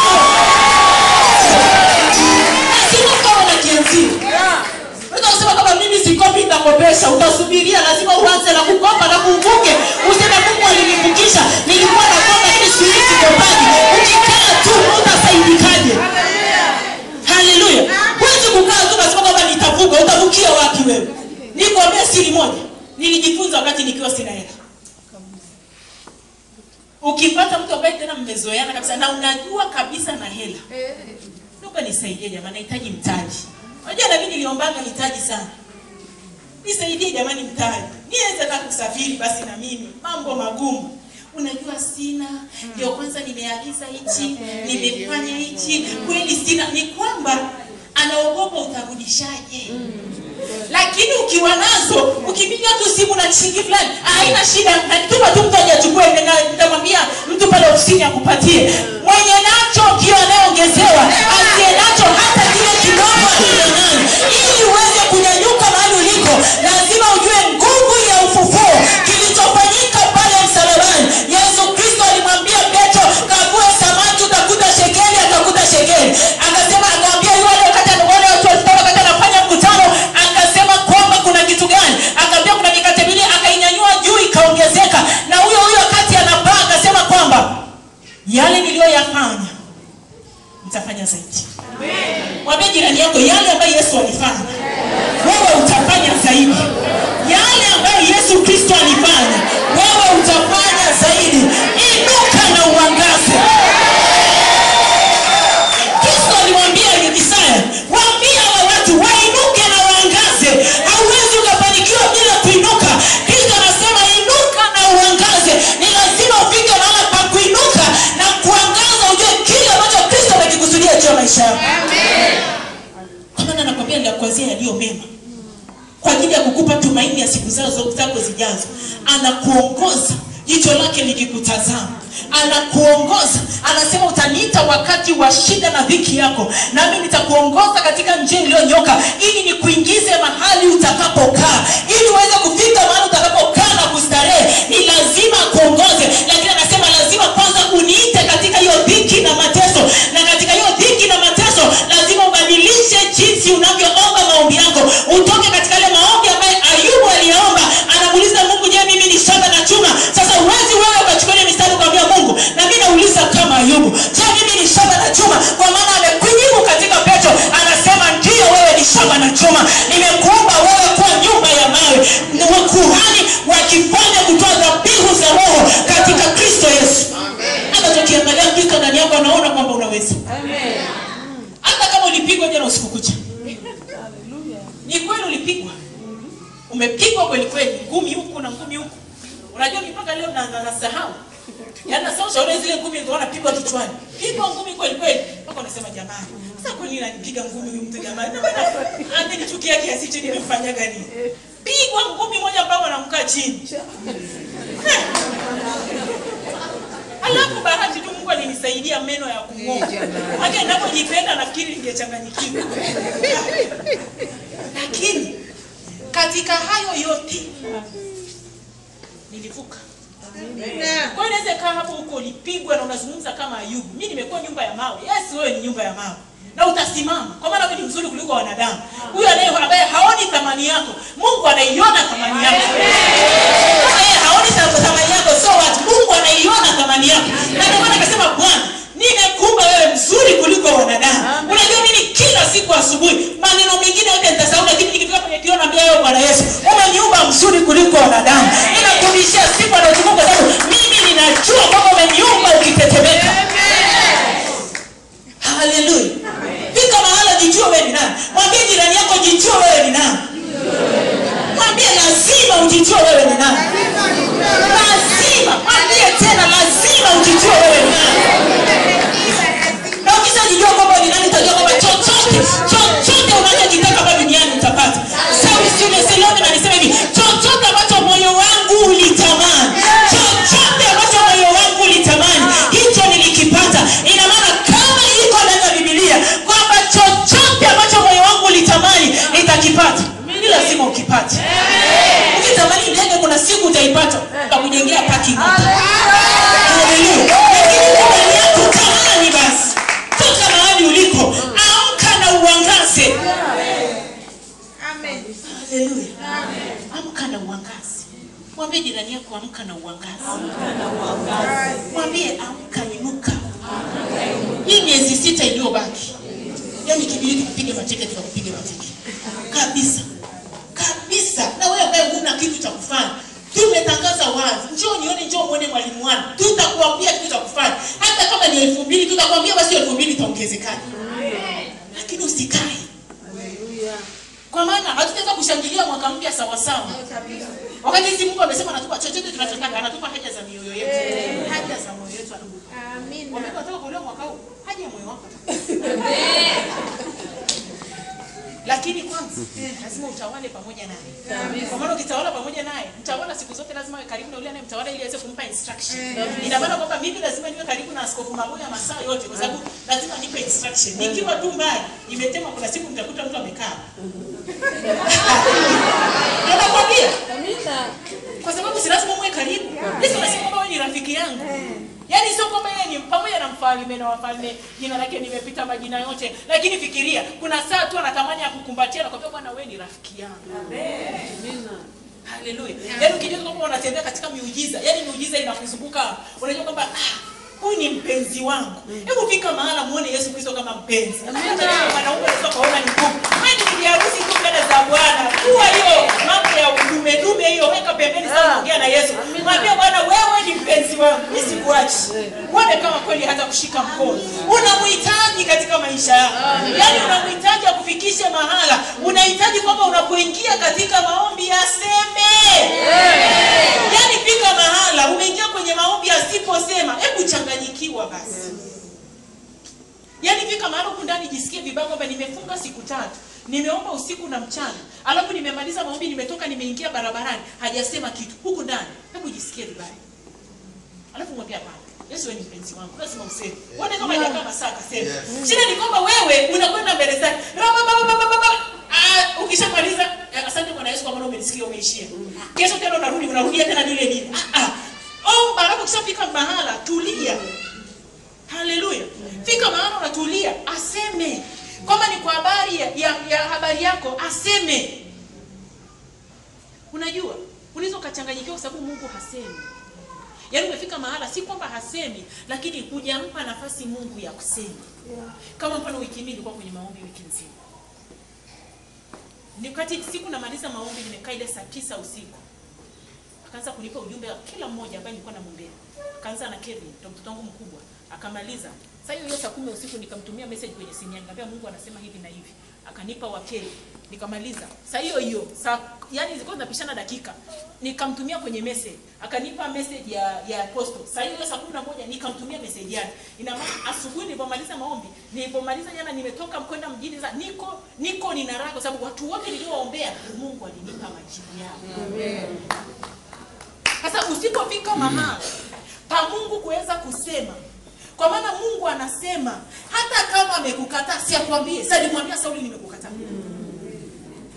lazima ukawe na kianzio unaweza kusema kama mimi sikopi nitakopesha utasubiria lazima uanze na kukopa na kuvuke useme mungu alinivukisha nilikuwa nakopa ili siku hizi sikopaji ukikaa tu utasaidikaje haleluya huwezi kukaa tu nasema kwamba nitavuka utavukia wapi wewe nikuambia siri moja nilijifunza wakati nikiwa sina hela ukipata mtu ambaye tena mmezoeana kabisa na unajua kabisa na hela naomba nisaidie jamani nahitaji mtaji unajua na mimi niliombaga mitaji sana nisaidie jamani mtaji niweze hata kusafiri basi na mimi mambo magumu unajua sina ndio kwanza nimeagiza hichi nimefanya hichi kweli sina ni kwamba anaogopa utarudishaje lakini ukiwa nazo ukipiga tu simu na shilingi fulani haina shida natuma tu mtu aje achukue na- nitamwambia mtu pale ofisini akupatie mwenye nacho kio anayeongezewa asiye nacho hata kile kidogo aliyonayo ili uweze kunyanyuka mahali uliko lazima ujue nguvu ya ufufuo kilichofanyika pale msalabani yesu kristo alimwambia petro kavue samaki utakuta shekeli atakuta shekeli akasema akaambia yule wakati wale watu walitoka wakati anafanya mkutano akasema kwamba kuna kitu gani akaambia kuna mikate miwili akainyanyua juu ikaongezeka na huyo huyo wakati anapaa akasema kwamba yale niliyoyafanya mtafanya zaidi mwambie jirani yako yale ambayo yesu alifanya wewe utafanya zaidi yale ambayo yesu kristo alifanya wewe utafanya zaidi inuka na uangaze kristo alimwambia isaya waambia hawa watu wainuke na waangaze hauwezi ukafanikiwa bila kuinuka kristo anasema inuka na uangaze ni lazima ufike mahala pa kuinuka na kuangaza ujue kile ambacho kristo amekikusudia juu ya maisha yako kwa maana nakwambia nitakuanzia yaliyo mema kwa ajili ya kukupa tumaini ya siku zao zako zijazo anakuongoza jicho lake likikutazama anakuongoza anasema utaniita wakati wa shida na dhiki yako nami nitakuongoza katika njia iliyonyoka ili nikuingize mahali utakapokaa ili uweze kufika mahali utakapokaa na kustarehe ni lazima akuongoze lakini anasema lazima kwanza uniite katika hiyo dhiki na mateso na katika hiyo dhiki na mateso lazima ubadilishe jinsi unavyoomba maombi yako utoke katika ile maombi ambayo ayubu aliyaomba anamuuliza mungu je mimi ni shamba na chuma sasa uwezi wewe ukachukua ile mistari ukamwambia mungu na mi nauliza kama ayubu je mimi ni shamba na chuma kwa maana amekujibu katika petro anasema ndiyo wewe ni shamba na chuma nimekuomba wewe kuwa nyumba ya mawe ni kuhani wakifanya kutoa dhabihu za roho katika kristo yesu hata tukiangalia kristo ndani yako anaona kwamba unaweza hata kama ulipigwa jana usiku kucha ni kweli ulipigwa umepigwa kweli kweli ngumi huku na ngumi huku unajua mi mpaka leo na- na- nasahau yaani nasahau shauri zile ngumi ndio wanapigwa kichwani pigwa ngumi kweli kweli mpaka unasema jamani sasa kwa nini ananipiga ngumi huyu mtu jamani Na maana amenichukia kiasi hicho nimemfanyaga nini pigwa ngumi moja mpaka anamkaa chini alafu bahati tu mungu alinisaidia meno ya kung'oa hata ninapojipenda nafikiri ningechanganyikiwa lakini katika hayo yote nilivuka Kwa hiyo inaweza kaa hapo huko ulipigwa na unazungumza kama Ayubu. Mimi nimekuwa nyumba ya mawe. Yes, wewe ni nyumba ya mawe. Na utasimama. Kwa maana wewe ni mzuri kuliko wanadamu. Huyo anaye ambaye haoni thamani yako, Mungu anaiona thamani yako. Kama yeye haoni tha- thamani yako sio watu, Mungu anaiona thamani yako. Na ndio maana akasema Bwana, nimekuumba wewe mzuri kuliko wanadamu. Unajua mimi kila siku asubuhi maneno mengine yote nitasahau, lakini nikifika kwenye kioo naambia wewe Bwana Yesu, umeniumba mzuri kuliko wanadamu. Ninakurudishia sifa na utukufu kwa sababu mimi ninajua kwamba umeniumba ukitetemeka. Haleluya. Fika mahala jijue wewe ni nani. Mwambie jirani yako jijue wewe ni nani. Mwambie lazima ujijue wewe ni nani. Lazima. Mwambie tena lazima ujijue wewe ni nani. Na ukishajijua kwamba ni nani utajua kwamba chochote chochote unachokitaka hapa duniani utapata. Sawi Sule Seloni alisema hivi, chochote ambacho moyo wangu ulitamani, chochote ambacho moyo wangu ulitamani, hicho nilikipata. Ina maana kama iko ndani ya Biblia kwamba chochote ambacho moyo wangu ulitamani nitakipata. Ni lazima ukipate. Ukitamani ndege kuna siku utaipata. Utakujengea parking. Haleluya. Lakini ndani yako tamani basi. Toka mahali uliko, amka na uangaze. Haleluya. Amka na uangaze. Mwambie jirani yako amka na uangaze. Mwambie amka inuka. Hii miezi sita iliyobaki. Yaani kibidi tukupige mateke tukakupige mateke. Kabisa. Kabisa. Na wewe ambaye huna kitu cha kufanya. Tumetangaza wazi. Njoo nione, njoo muone mwalimu wangu. Tutakuambia kitu cha kufanya. Hata kama ni elfu mbili tutakwambia basi elfu mbili itaongezekana. Lakini usikae. Kwa maana hatutaweza kushangilia mwaka mpya sawa sawa. Wakati sisi Mungu amesema anatupa chochote tunachotaka, anatupa haja za mioyo yetu. Haja za moyo wetu anakupa. Wamekuwa wanataka kuolewa mwaka huu, haja ya moyo wako. Lakini kwanza lazima utawale pamoja naye. Kwa maana ukitawala pamoja naye, mtawala siku zote lazima awe karibu na yule anayemtawala ili aweze kumpa instruction. Ina maana kwamba mimi lazima niwe karibu na askofu Maboya masaa yote kwa sababu lazima nipe instruction. Nikiwa tu mbali, nimetema kuna siku mtakuta mtu amekaa. Ndio nakwambia. Kwa sababu si lazima muwe karibu. Yesu anasema kwamba wewe ni rafiki yangu. Yaani sio kwamba yeye ni pamoja na mfalme na wafalme, jina lake nimepita majina yote, lakini fikiria, kuna saa tu anatamani ya kukumbatia na kwambia bwana wewe ni rafiki yangu. Haleluya. Yaani ukijua kwamba unatembea katika miujiza, yaani miujiza inakuzunguka, unajua kwamba ah, huyu ni mpenzi wangu. Hebu fika mahala muone Yesu Kristo kama mpenzi. Hata kama wanaume wanaweza kuona ni ngumu. Wewe ni bibi harusi tu mbele za Bwana. Kuwa hiyo mambo ya udume dume hiyo weka pembeni sana ongea na Yesu. Mwambie Bwana wewe ni mpenzi wangu. Mimi sikuachi. Uone kama kweli hata kushika mkono. Unamhitaji katika maisha yako. Yaani unamhitaji akufikishe mahala. Unahitaji kwamba unapoingia katika maombi aseme. Yaani fika mahala umeingia kwenye maombi asiposema, hebu changanyikiwa basi. Yaani fika mahala huku ndani jisikie vibaya kwamba nimefunga siku tatu. Nimeomba usiku na mchana. Alafu nimemaliza maombi nimetoka nimeingia barabarani. Hajasema kitu. Huku ndani. Hebu jisikie vibaya. Alafu mwambie hapana. Yesu wewe ni mpenzi wangu. Lazima useme. Uone kama hajakaa masaa akasema. Shida ni kwamba wewe unakwenda mbele zake. Rababababababa. Ah, ukishamaliza eh, asante Bwana Yesu kwa maana umenisikia umeishia. Kesho tena unarudi unarudia tena lile lile. Ah ah. Omba alafu ukishafika mahala tulia. Haleluya. Fika mahala unatulia, aseme. Kama ni kwa habari ya, ya, ya habari yako, aseme. Unajua, unaweza ukachanganyikiwa kwa sababu Mungu hasemi. Yaani umefika mahala si kwamba hasemi, lakini hujampa nafasi Mungu ya kusema. Kama mfano wiki mbili nilikuwa kwenye maombi wiki nzima. Ni wakati siku namaliza maombi nimekaa ile saa tisa usiku. Akaanza kunipa ujumbe wa kila mmoja ambaye nilikuwa namwombea. Akaanza na Kevin, ndo mtoto wangu mkubwa. Akamaliza. Sasa hiyo hiyo saa kumi usiku nikamtumia message kwenye simu yangu. Nikamwambia Mungu anasema hivi na hivi. Akanipa wa Kevin. Nikamaliza. Saa hiyo hiyo, saa yani zilikuwa zinapishana dakika. Nikamtumia kwenye message. Akanipa message ya ya apostle. Saa hiyo saa kumi na moja nikamtumia message yake. Ina maana asubuhi nilipomaliza maombi, nilipomaliza jana nimetoka mkwenda mjini sasa niko niko nina raha kwa sababu watu wote niliowaombea Mungu alinipa majibu yao. Sasa usipofika mahala pa Mungu kuweza kusema, kwa maana Mungu anasema hata kama amekukataa, si akwambie. Sasa nimwambia Sauli, nimekukataa.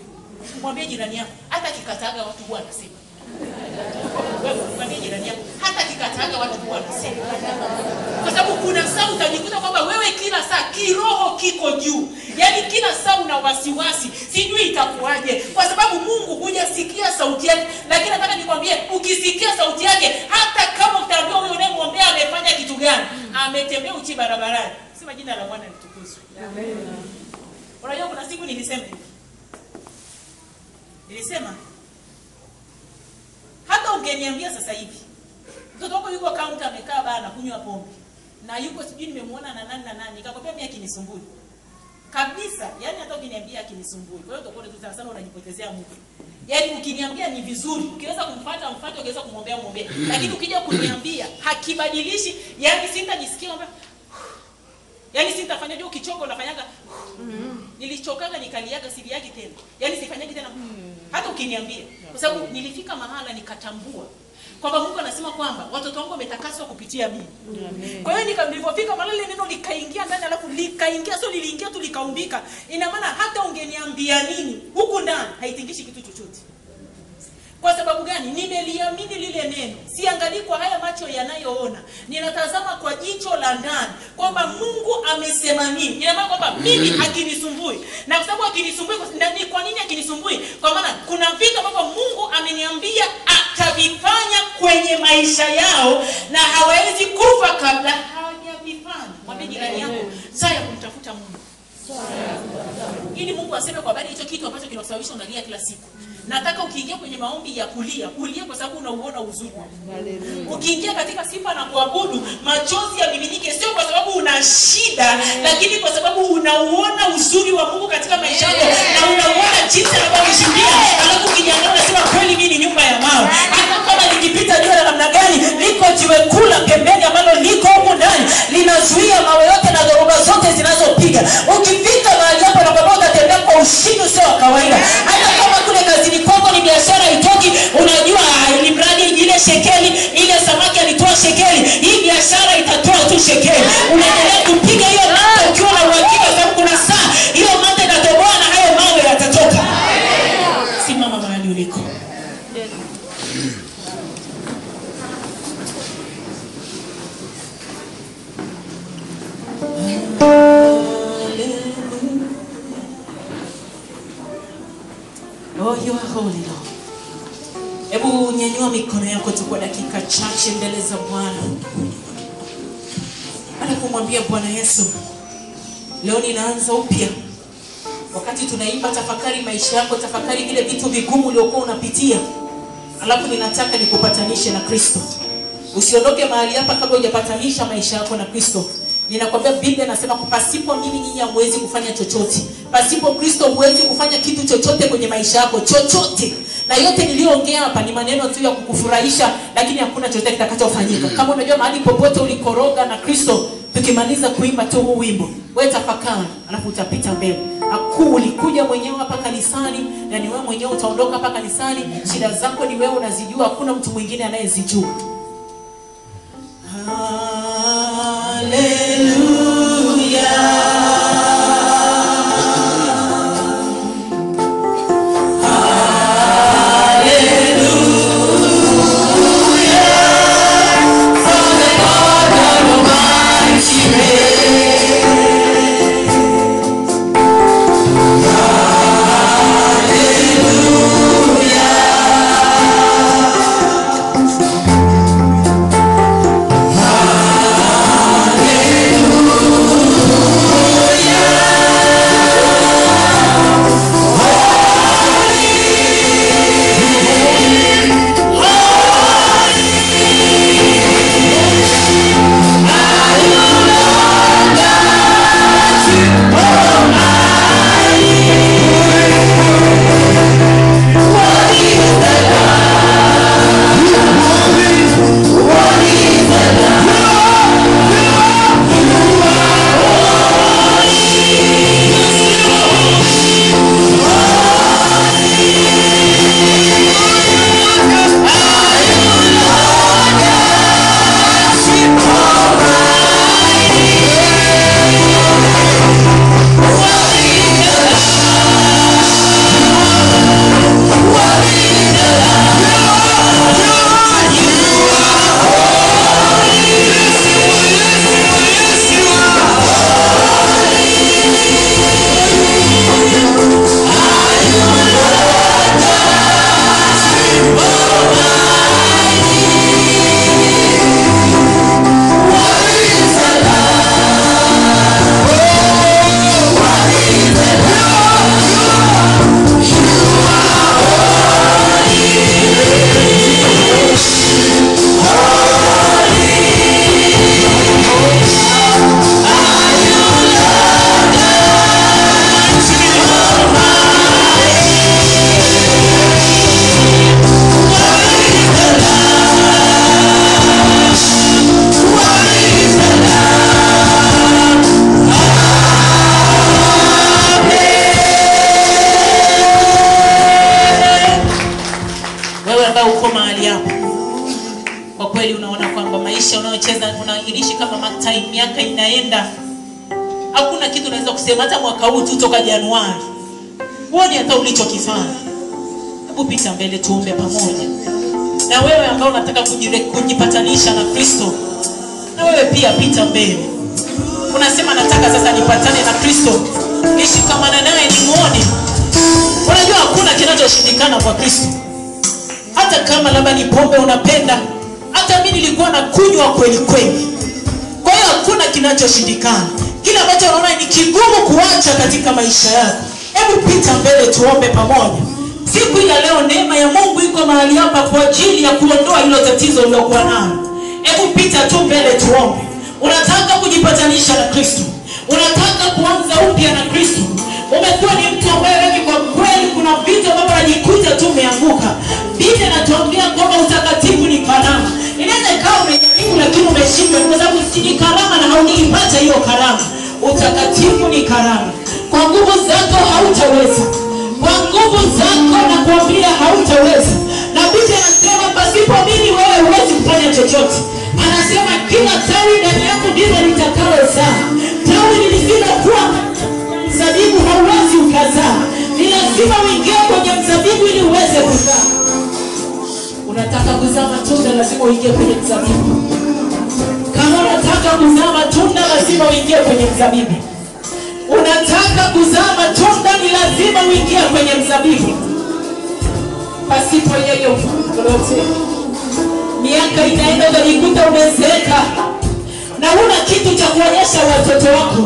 Mwambie jirani yako, hata akikataga watu huwa anasema. Wewe mwambie jirani yako, hata nataka watu kuwa wanasema kwa sababu kuna saa utajikuta kwamba wewe kila saa kiroho kiko juu yaani kila saa una wasiwasi sijui itakuwaje kwa sababu mungu hujasikia sauti yake lakini nataka nikwambie ukisikia sauti yake hata kama utaambiwa huyo unayemwombea amefanya kitu gani ametembea uchi barabarani sema jina la bwana litukuzwe unajua kuna siku nilisema hivi nilisema hata ungeniambia sasa hivi mtoto wako yuko kaunta amekaa baa anakunywa pombe na yuko sijui nimemwona na nani na nani nikakwambia mimi akinisumbui kabisa yani hata ukiniambia akinisumbui kwa hiyo utakuwa tu sana sana unajipotezea muda yaani ukiniambia ni vizuri ukiweza kumfuata mfuate ukiweza kumwombea mwombea lakini ukija kuniambia hakibadilishi yani sintajisikia kwamba yaani sitafanya jua ukichoka unafanyaga nilichokaga nikaliaga siri yake tena yaani sifanyagi tena hata ukiniambia kwa sababu nilifika mahala nikatambua kwamba mungu anasema kwamba watoto wangu wametakaswa kupitia mimi kwa hiyo nika- nilivyofika mahala ile neno likaingia ndani alafu likaingia sio liliingia tu likaumbika ina maana hata ungeniambia nini huku ndani haitingishi kitu chochote kwa sababu gani nimeliamini lile neno siangalii kwa haya macho yanayoona ninatazama kwa jicho la ndani kwamba mungu amesema nini ina maana kwamba mimi hakinisumbui na kwa sababu hakinisumbui kwa- na ni kwa nini hakinisumbui kwa maana kuna vitu ambavyo mungu ameniambia atavifanya kwenye maisha yao na hawawezi kufa kabla hawajavifanya mwambie jirani yako saa ya kumtafuta mungu ili mungu aseme kwa habari ya hicho kitu ambacho kinakusababisha unalia kila siku nataka ukiingia kwenye maombi ya kulia ulie kwa sababu unauona uzuri wa Mungu. ukiingia katika sifa na kuabudu machozi yamiminike sio kwa sababu una shida lakini kwa sababu unauona uzuri wa mungu katika maisha yako na unauona jinsi anavyokishuhudia alafu ukijiangalia unasema kweli mii ni nyumba ya mawe hata kama likipita jua la namna gani liko jiwe kuu la pembeni ambalo liko huku ndani linazuia mawe yote na dhoruba zote zinazopiga ukifika mahali hapo nakwambia utatembea kwa ushindi usio wa kawaida hata kama kule kazini kwako ni biashara itoki unajua ah, ili mradi ile shekeli ile samaki alitoa shekeli hii biashara itatoa tu shekeli unaendelea kupiga hiyo mata ukiwa na uhakika kwa sababu kuna saa hiyo mata itatoboa na hayo mawe yatatoka simama mahali uliko Oh, you are holy Lord. Hebu nyanyua mikono yako tu kwa dakika chache mbele za Bwana. Baada kumwambia Bwana Yesu, leo ninaanza upya. Wakati tunaimba tafakari maisha yako, tafakari vile vitu vigumu uliokuwa unapitia, alafu ninataka nikupatanishe na Kristo. Usiondoke mahali hapa kabla hujapatanisha maisha yako na Kristo. Ninakwambia Biblia inasema kwa pasipo mimi nyinyi hamwezi kufanya chochote. Pasipo Kristo huwezi kufanya kitu chochote kwenye maisha yako, chochote. Na yote niliyoongea hapa ni maneno tu ya kukufurahisha, lakini hakuna chochote kitakachofanyika. Kama unajua mahali popote ulikoroga na Kristo, tukimaliza kuimba tu huu wimbo, wewe tafakari, alafu utapita mbele. Hakuu ulikuja mwenyewe hapa kanisani na ni wewe mwenyewe utaondoka hapa kanisani. Shida zako ni wewe unazijua, hakuna mtu mwingine anayezijua. Hallelujah. unacheza unaishi kama matai miaka inaenda hakuna kitu unaweza kusema hata mwaka huu tu toka januari huoni hata ulichokifanya hebu pita mbele tuombe pamoja na wewe ambao unataka kujire- kujipatanisha na kristo na wewe pia pita mbele unasema nataka sasa nipatane na kristo nishikamana naye nimwone unajua hakuna kinachoshindikana kwa kristo hata kama labda ni pombe unapenda hata mi nilikuwa na kunywa kweli kweli kwa hiyo hakuna kinachoshindikana kile ambacho unaona ni kigumu kuacha katika maisha yako hebu pita mbele tuombe pamoja siku hii ya leo neema ya mungu iko mahali hapa kwa ajili ya kuondoa hilo tatizo uliokuwa nalo hebu pita tu mbele tuombe unataka kujipatanisha na kristo unataka kuanza upya na kristo umekuwa ni mtu ambaye wengi kwa kweli kuna vitu ambavyo najikuta tu umeanguka biblia inatuambia kwamba utakatifu ni karama inaweza ikawa umejaribu lakini umeshindwa kwa sababu si ni karama na haujaipata hiyo karama utakatifu ni karama kwa nguvu zako hautaweza kwa nguvu zako na kuambia hautaweza na biblia anasema pasipo mimi wewe huwezi kufanya chochote anasema kila tawi ndani yako ndilo litakalozaa tawi lisilokuwa mzabibu hauwezi ukazaa ni lazima uingie kwenye mzabibu ili uweze kuzaa unataka kuzaa matunda lazima uingie kwenye mzabibu kama unataka kuzaa matunda lazima uingie kwenye mzabibu unataka kuzaa matunda ni lazima uingie kwenye mzabibu pasipo yeye lolote miaka inaenda utajikuta umezeeka na huna kitu cha kuonyesha watoto wako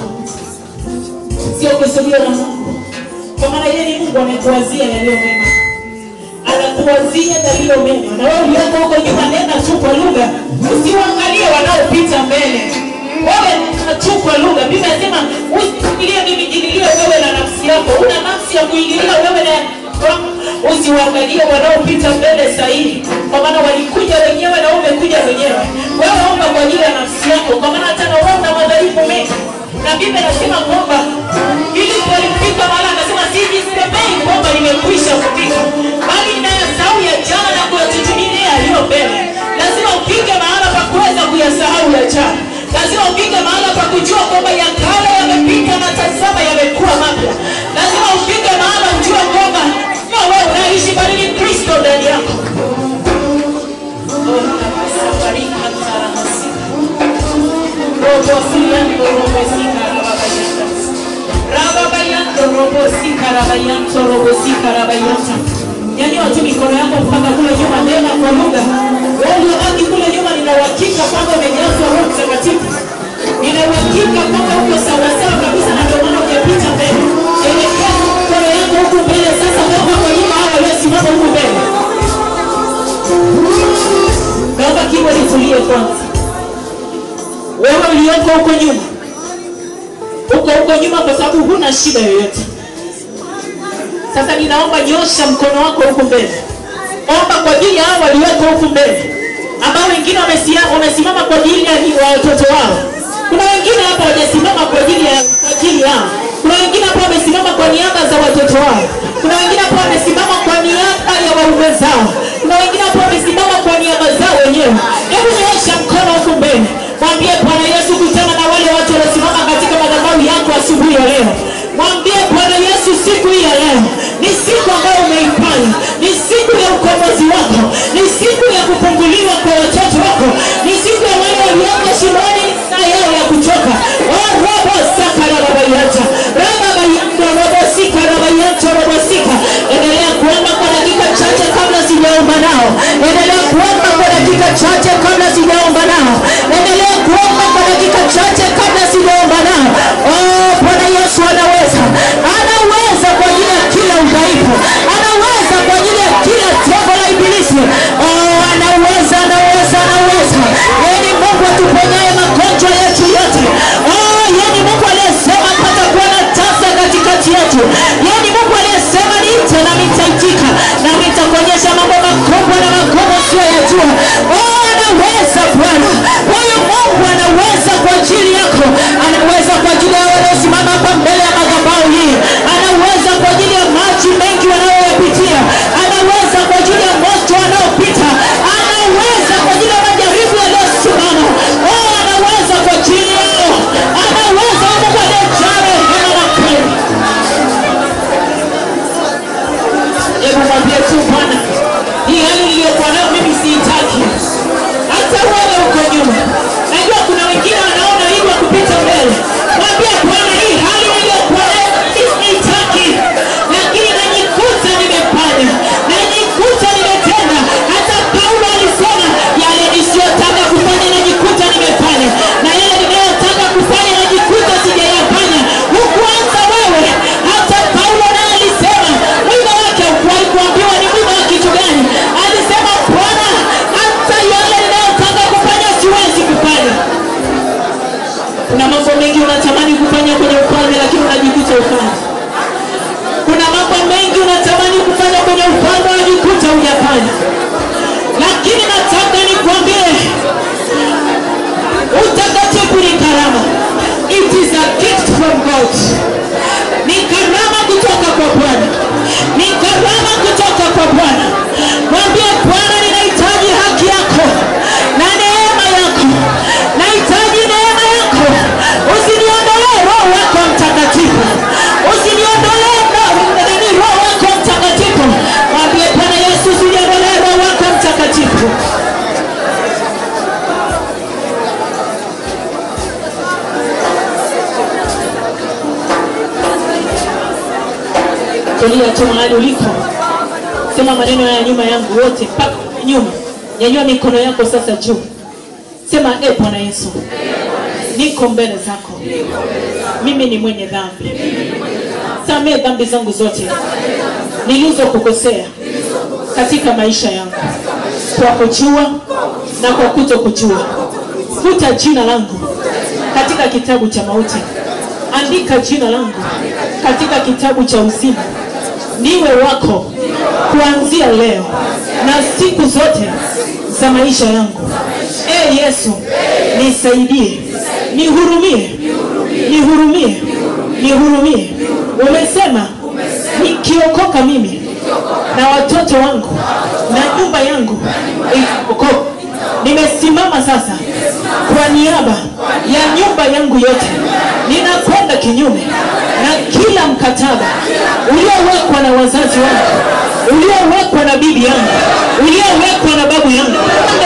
sio kusudiwa na mungu kwa maana yeye ni mungu amekuwazia yaliyo mema anakuwazia yaliyo mema na wewe ulioko huko nyuma nena tu kwa lugha usiwaangalie wanaopita mbele wewe nena tu kwa lugha biblia inasema usiingilie mimi jililie wewe na nafsi yako una nafsi ya kuingilia wewe na usiwaangalie wanaopita mbele sahihi kwa maana walikuja wenyewe na wewe umekuja wenyewe wewe omba kwa ajili ya nafsi yako kwa maana hata na wewe una madhaifu mengi na biblia inasema kwamba ili walifika mahali anasema sijisemei kwamba nimekwisha kufika bali ninayasahau ya jana na kuyatutumilia yaliyo mbele lazima upige mahala pa kuweza kuyasahau ya jana lazima upige mahala pa kujua kwamba ya kale yamepita na tazama yamekuwa mapya lazima upige mahala ujue kwamba sio wewe unaishi bali ni kristo ndani yako Oh, nakusafarika taramasika. Robosiyando, robosika, rababayanta. Rababayando, robosika, rabayanto, robosika, rabayanta. Nyanyua tu mikono yako mpaka kule nyuma, nena kwa lugha. Wewe uliobaki kule nyuma, nina uhakika kwamba umejazwa Roho Mtakatifu. Nina uhakika kwamba uko sawasawa kabisa, na ndio maana hujapita mbele. Elekeza mikono yako huku mbele sasa, toka kwa nyuma hao waliosimama huku mbele. Naomba kibodi tulie kwanza wewe ulioko huko nyuma huko huko nyuma kwa sababu huna shida yoyote sasa ninaomba nyosha mkono wako huku mbele omba kwa ajili ya hao walioko huku mbele ambao wengine wamesia- wamesimama kwa ajili ya ni- wa watoto wao kuna wengine hapa wajasimama kwa ajili ya kwa ajili yao kuna wengine hapa wamesimama kwa niaba za watoto wao kuna wengine hapa wamesimama kwa niaba ya waume zao kuna wengine hapa wamesimama kwa niaba zao wenyewe hebu nyosha mkono huku mbele mwambie bwana yesu kutana na wale watu waliosimama katika madhabahu yako asubuhi ya leo mwambie bwana yesu siku hii ya leo ni siku ambayo umeifanya ni siku ya ukombozi wako ni siku ya kufunguliwa kwa watoto wako ni siku ya wale walioko shimoni saa yao ya kutoka Oh, robo saka rababayata rababayanta robo sika rabayanta robo sika endelea kuomba kwa dakika chache kabla sijaomba nao endelea kuomba kwa dakika chache kabla sijaomba nao endelea kuomba kwa dakika chache kabla sijaomba nao oh bwana yesu anaweza anaweza kwa ajili ya kila udhaifu anaweza kwa ajili ya kila tego la ibilisi oh anaweza anaweza anaweza yeye ni mungu atuponyaye magonjwa yetu mengi unatamani kufanya kwenye ufalme lakini unajikuta ufanye kuna mambo mengi unatamani kufanya kwenye ufalme unajikuta hujafanya lakini nataka nikwambie utakatifu ni karama it is a gift from god ni karama kutoka kwa bwana ni karama kutoka kwa bwana mwambie bwana ninahitaji haki yako na neema yako nahitaji neema yako usiniondolee roho wako mtakatifu usiniondolee roho- nani roho wako mtakatifu mwambie bwana yesu usiniondolee roho wako mtakatifu tulia tu mahali uliko sema maneno ya nyuma yangu wote mpaka nyuma nyanyua mikono yako sasa juu sema e bwana yesu niko mbele zako mimi ni mwenye dhambi samee dhambi zangu zote nilizokukosea katika maisha yangu kwa kujua na kwa kuto kujua futa jina langu katika kitabu cha mauti andika jina langu katika kitabu cha uzima niwe wako kuanzia leo na siku zote za maisha yangu e yesu nisaidie nihurumie nihurumie nihurumie umesema nikiokoka mimi na watoto wangu na nyumba yangu itaokoka nimesimama sasa kwa niaba ya nyumba yangu yote ninakwenda kinyume na kila mkataba uliowekwa na wazazi wangu uliowekwa na bibi yangu uliowekwa na babu yangu Kwenda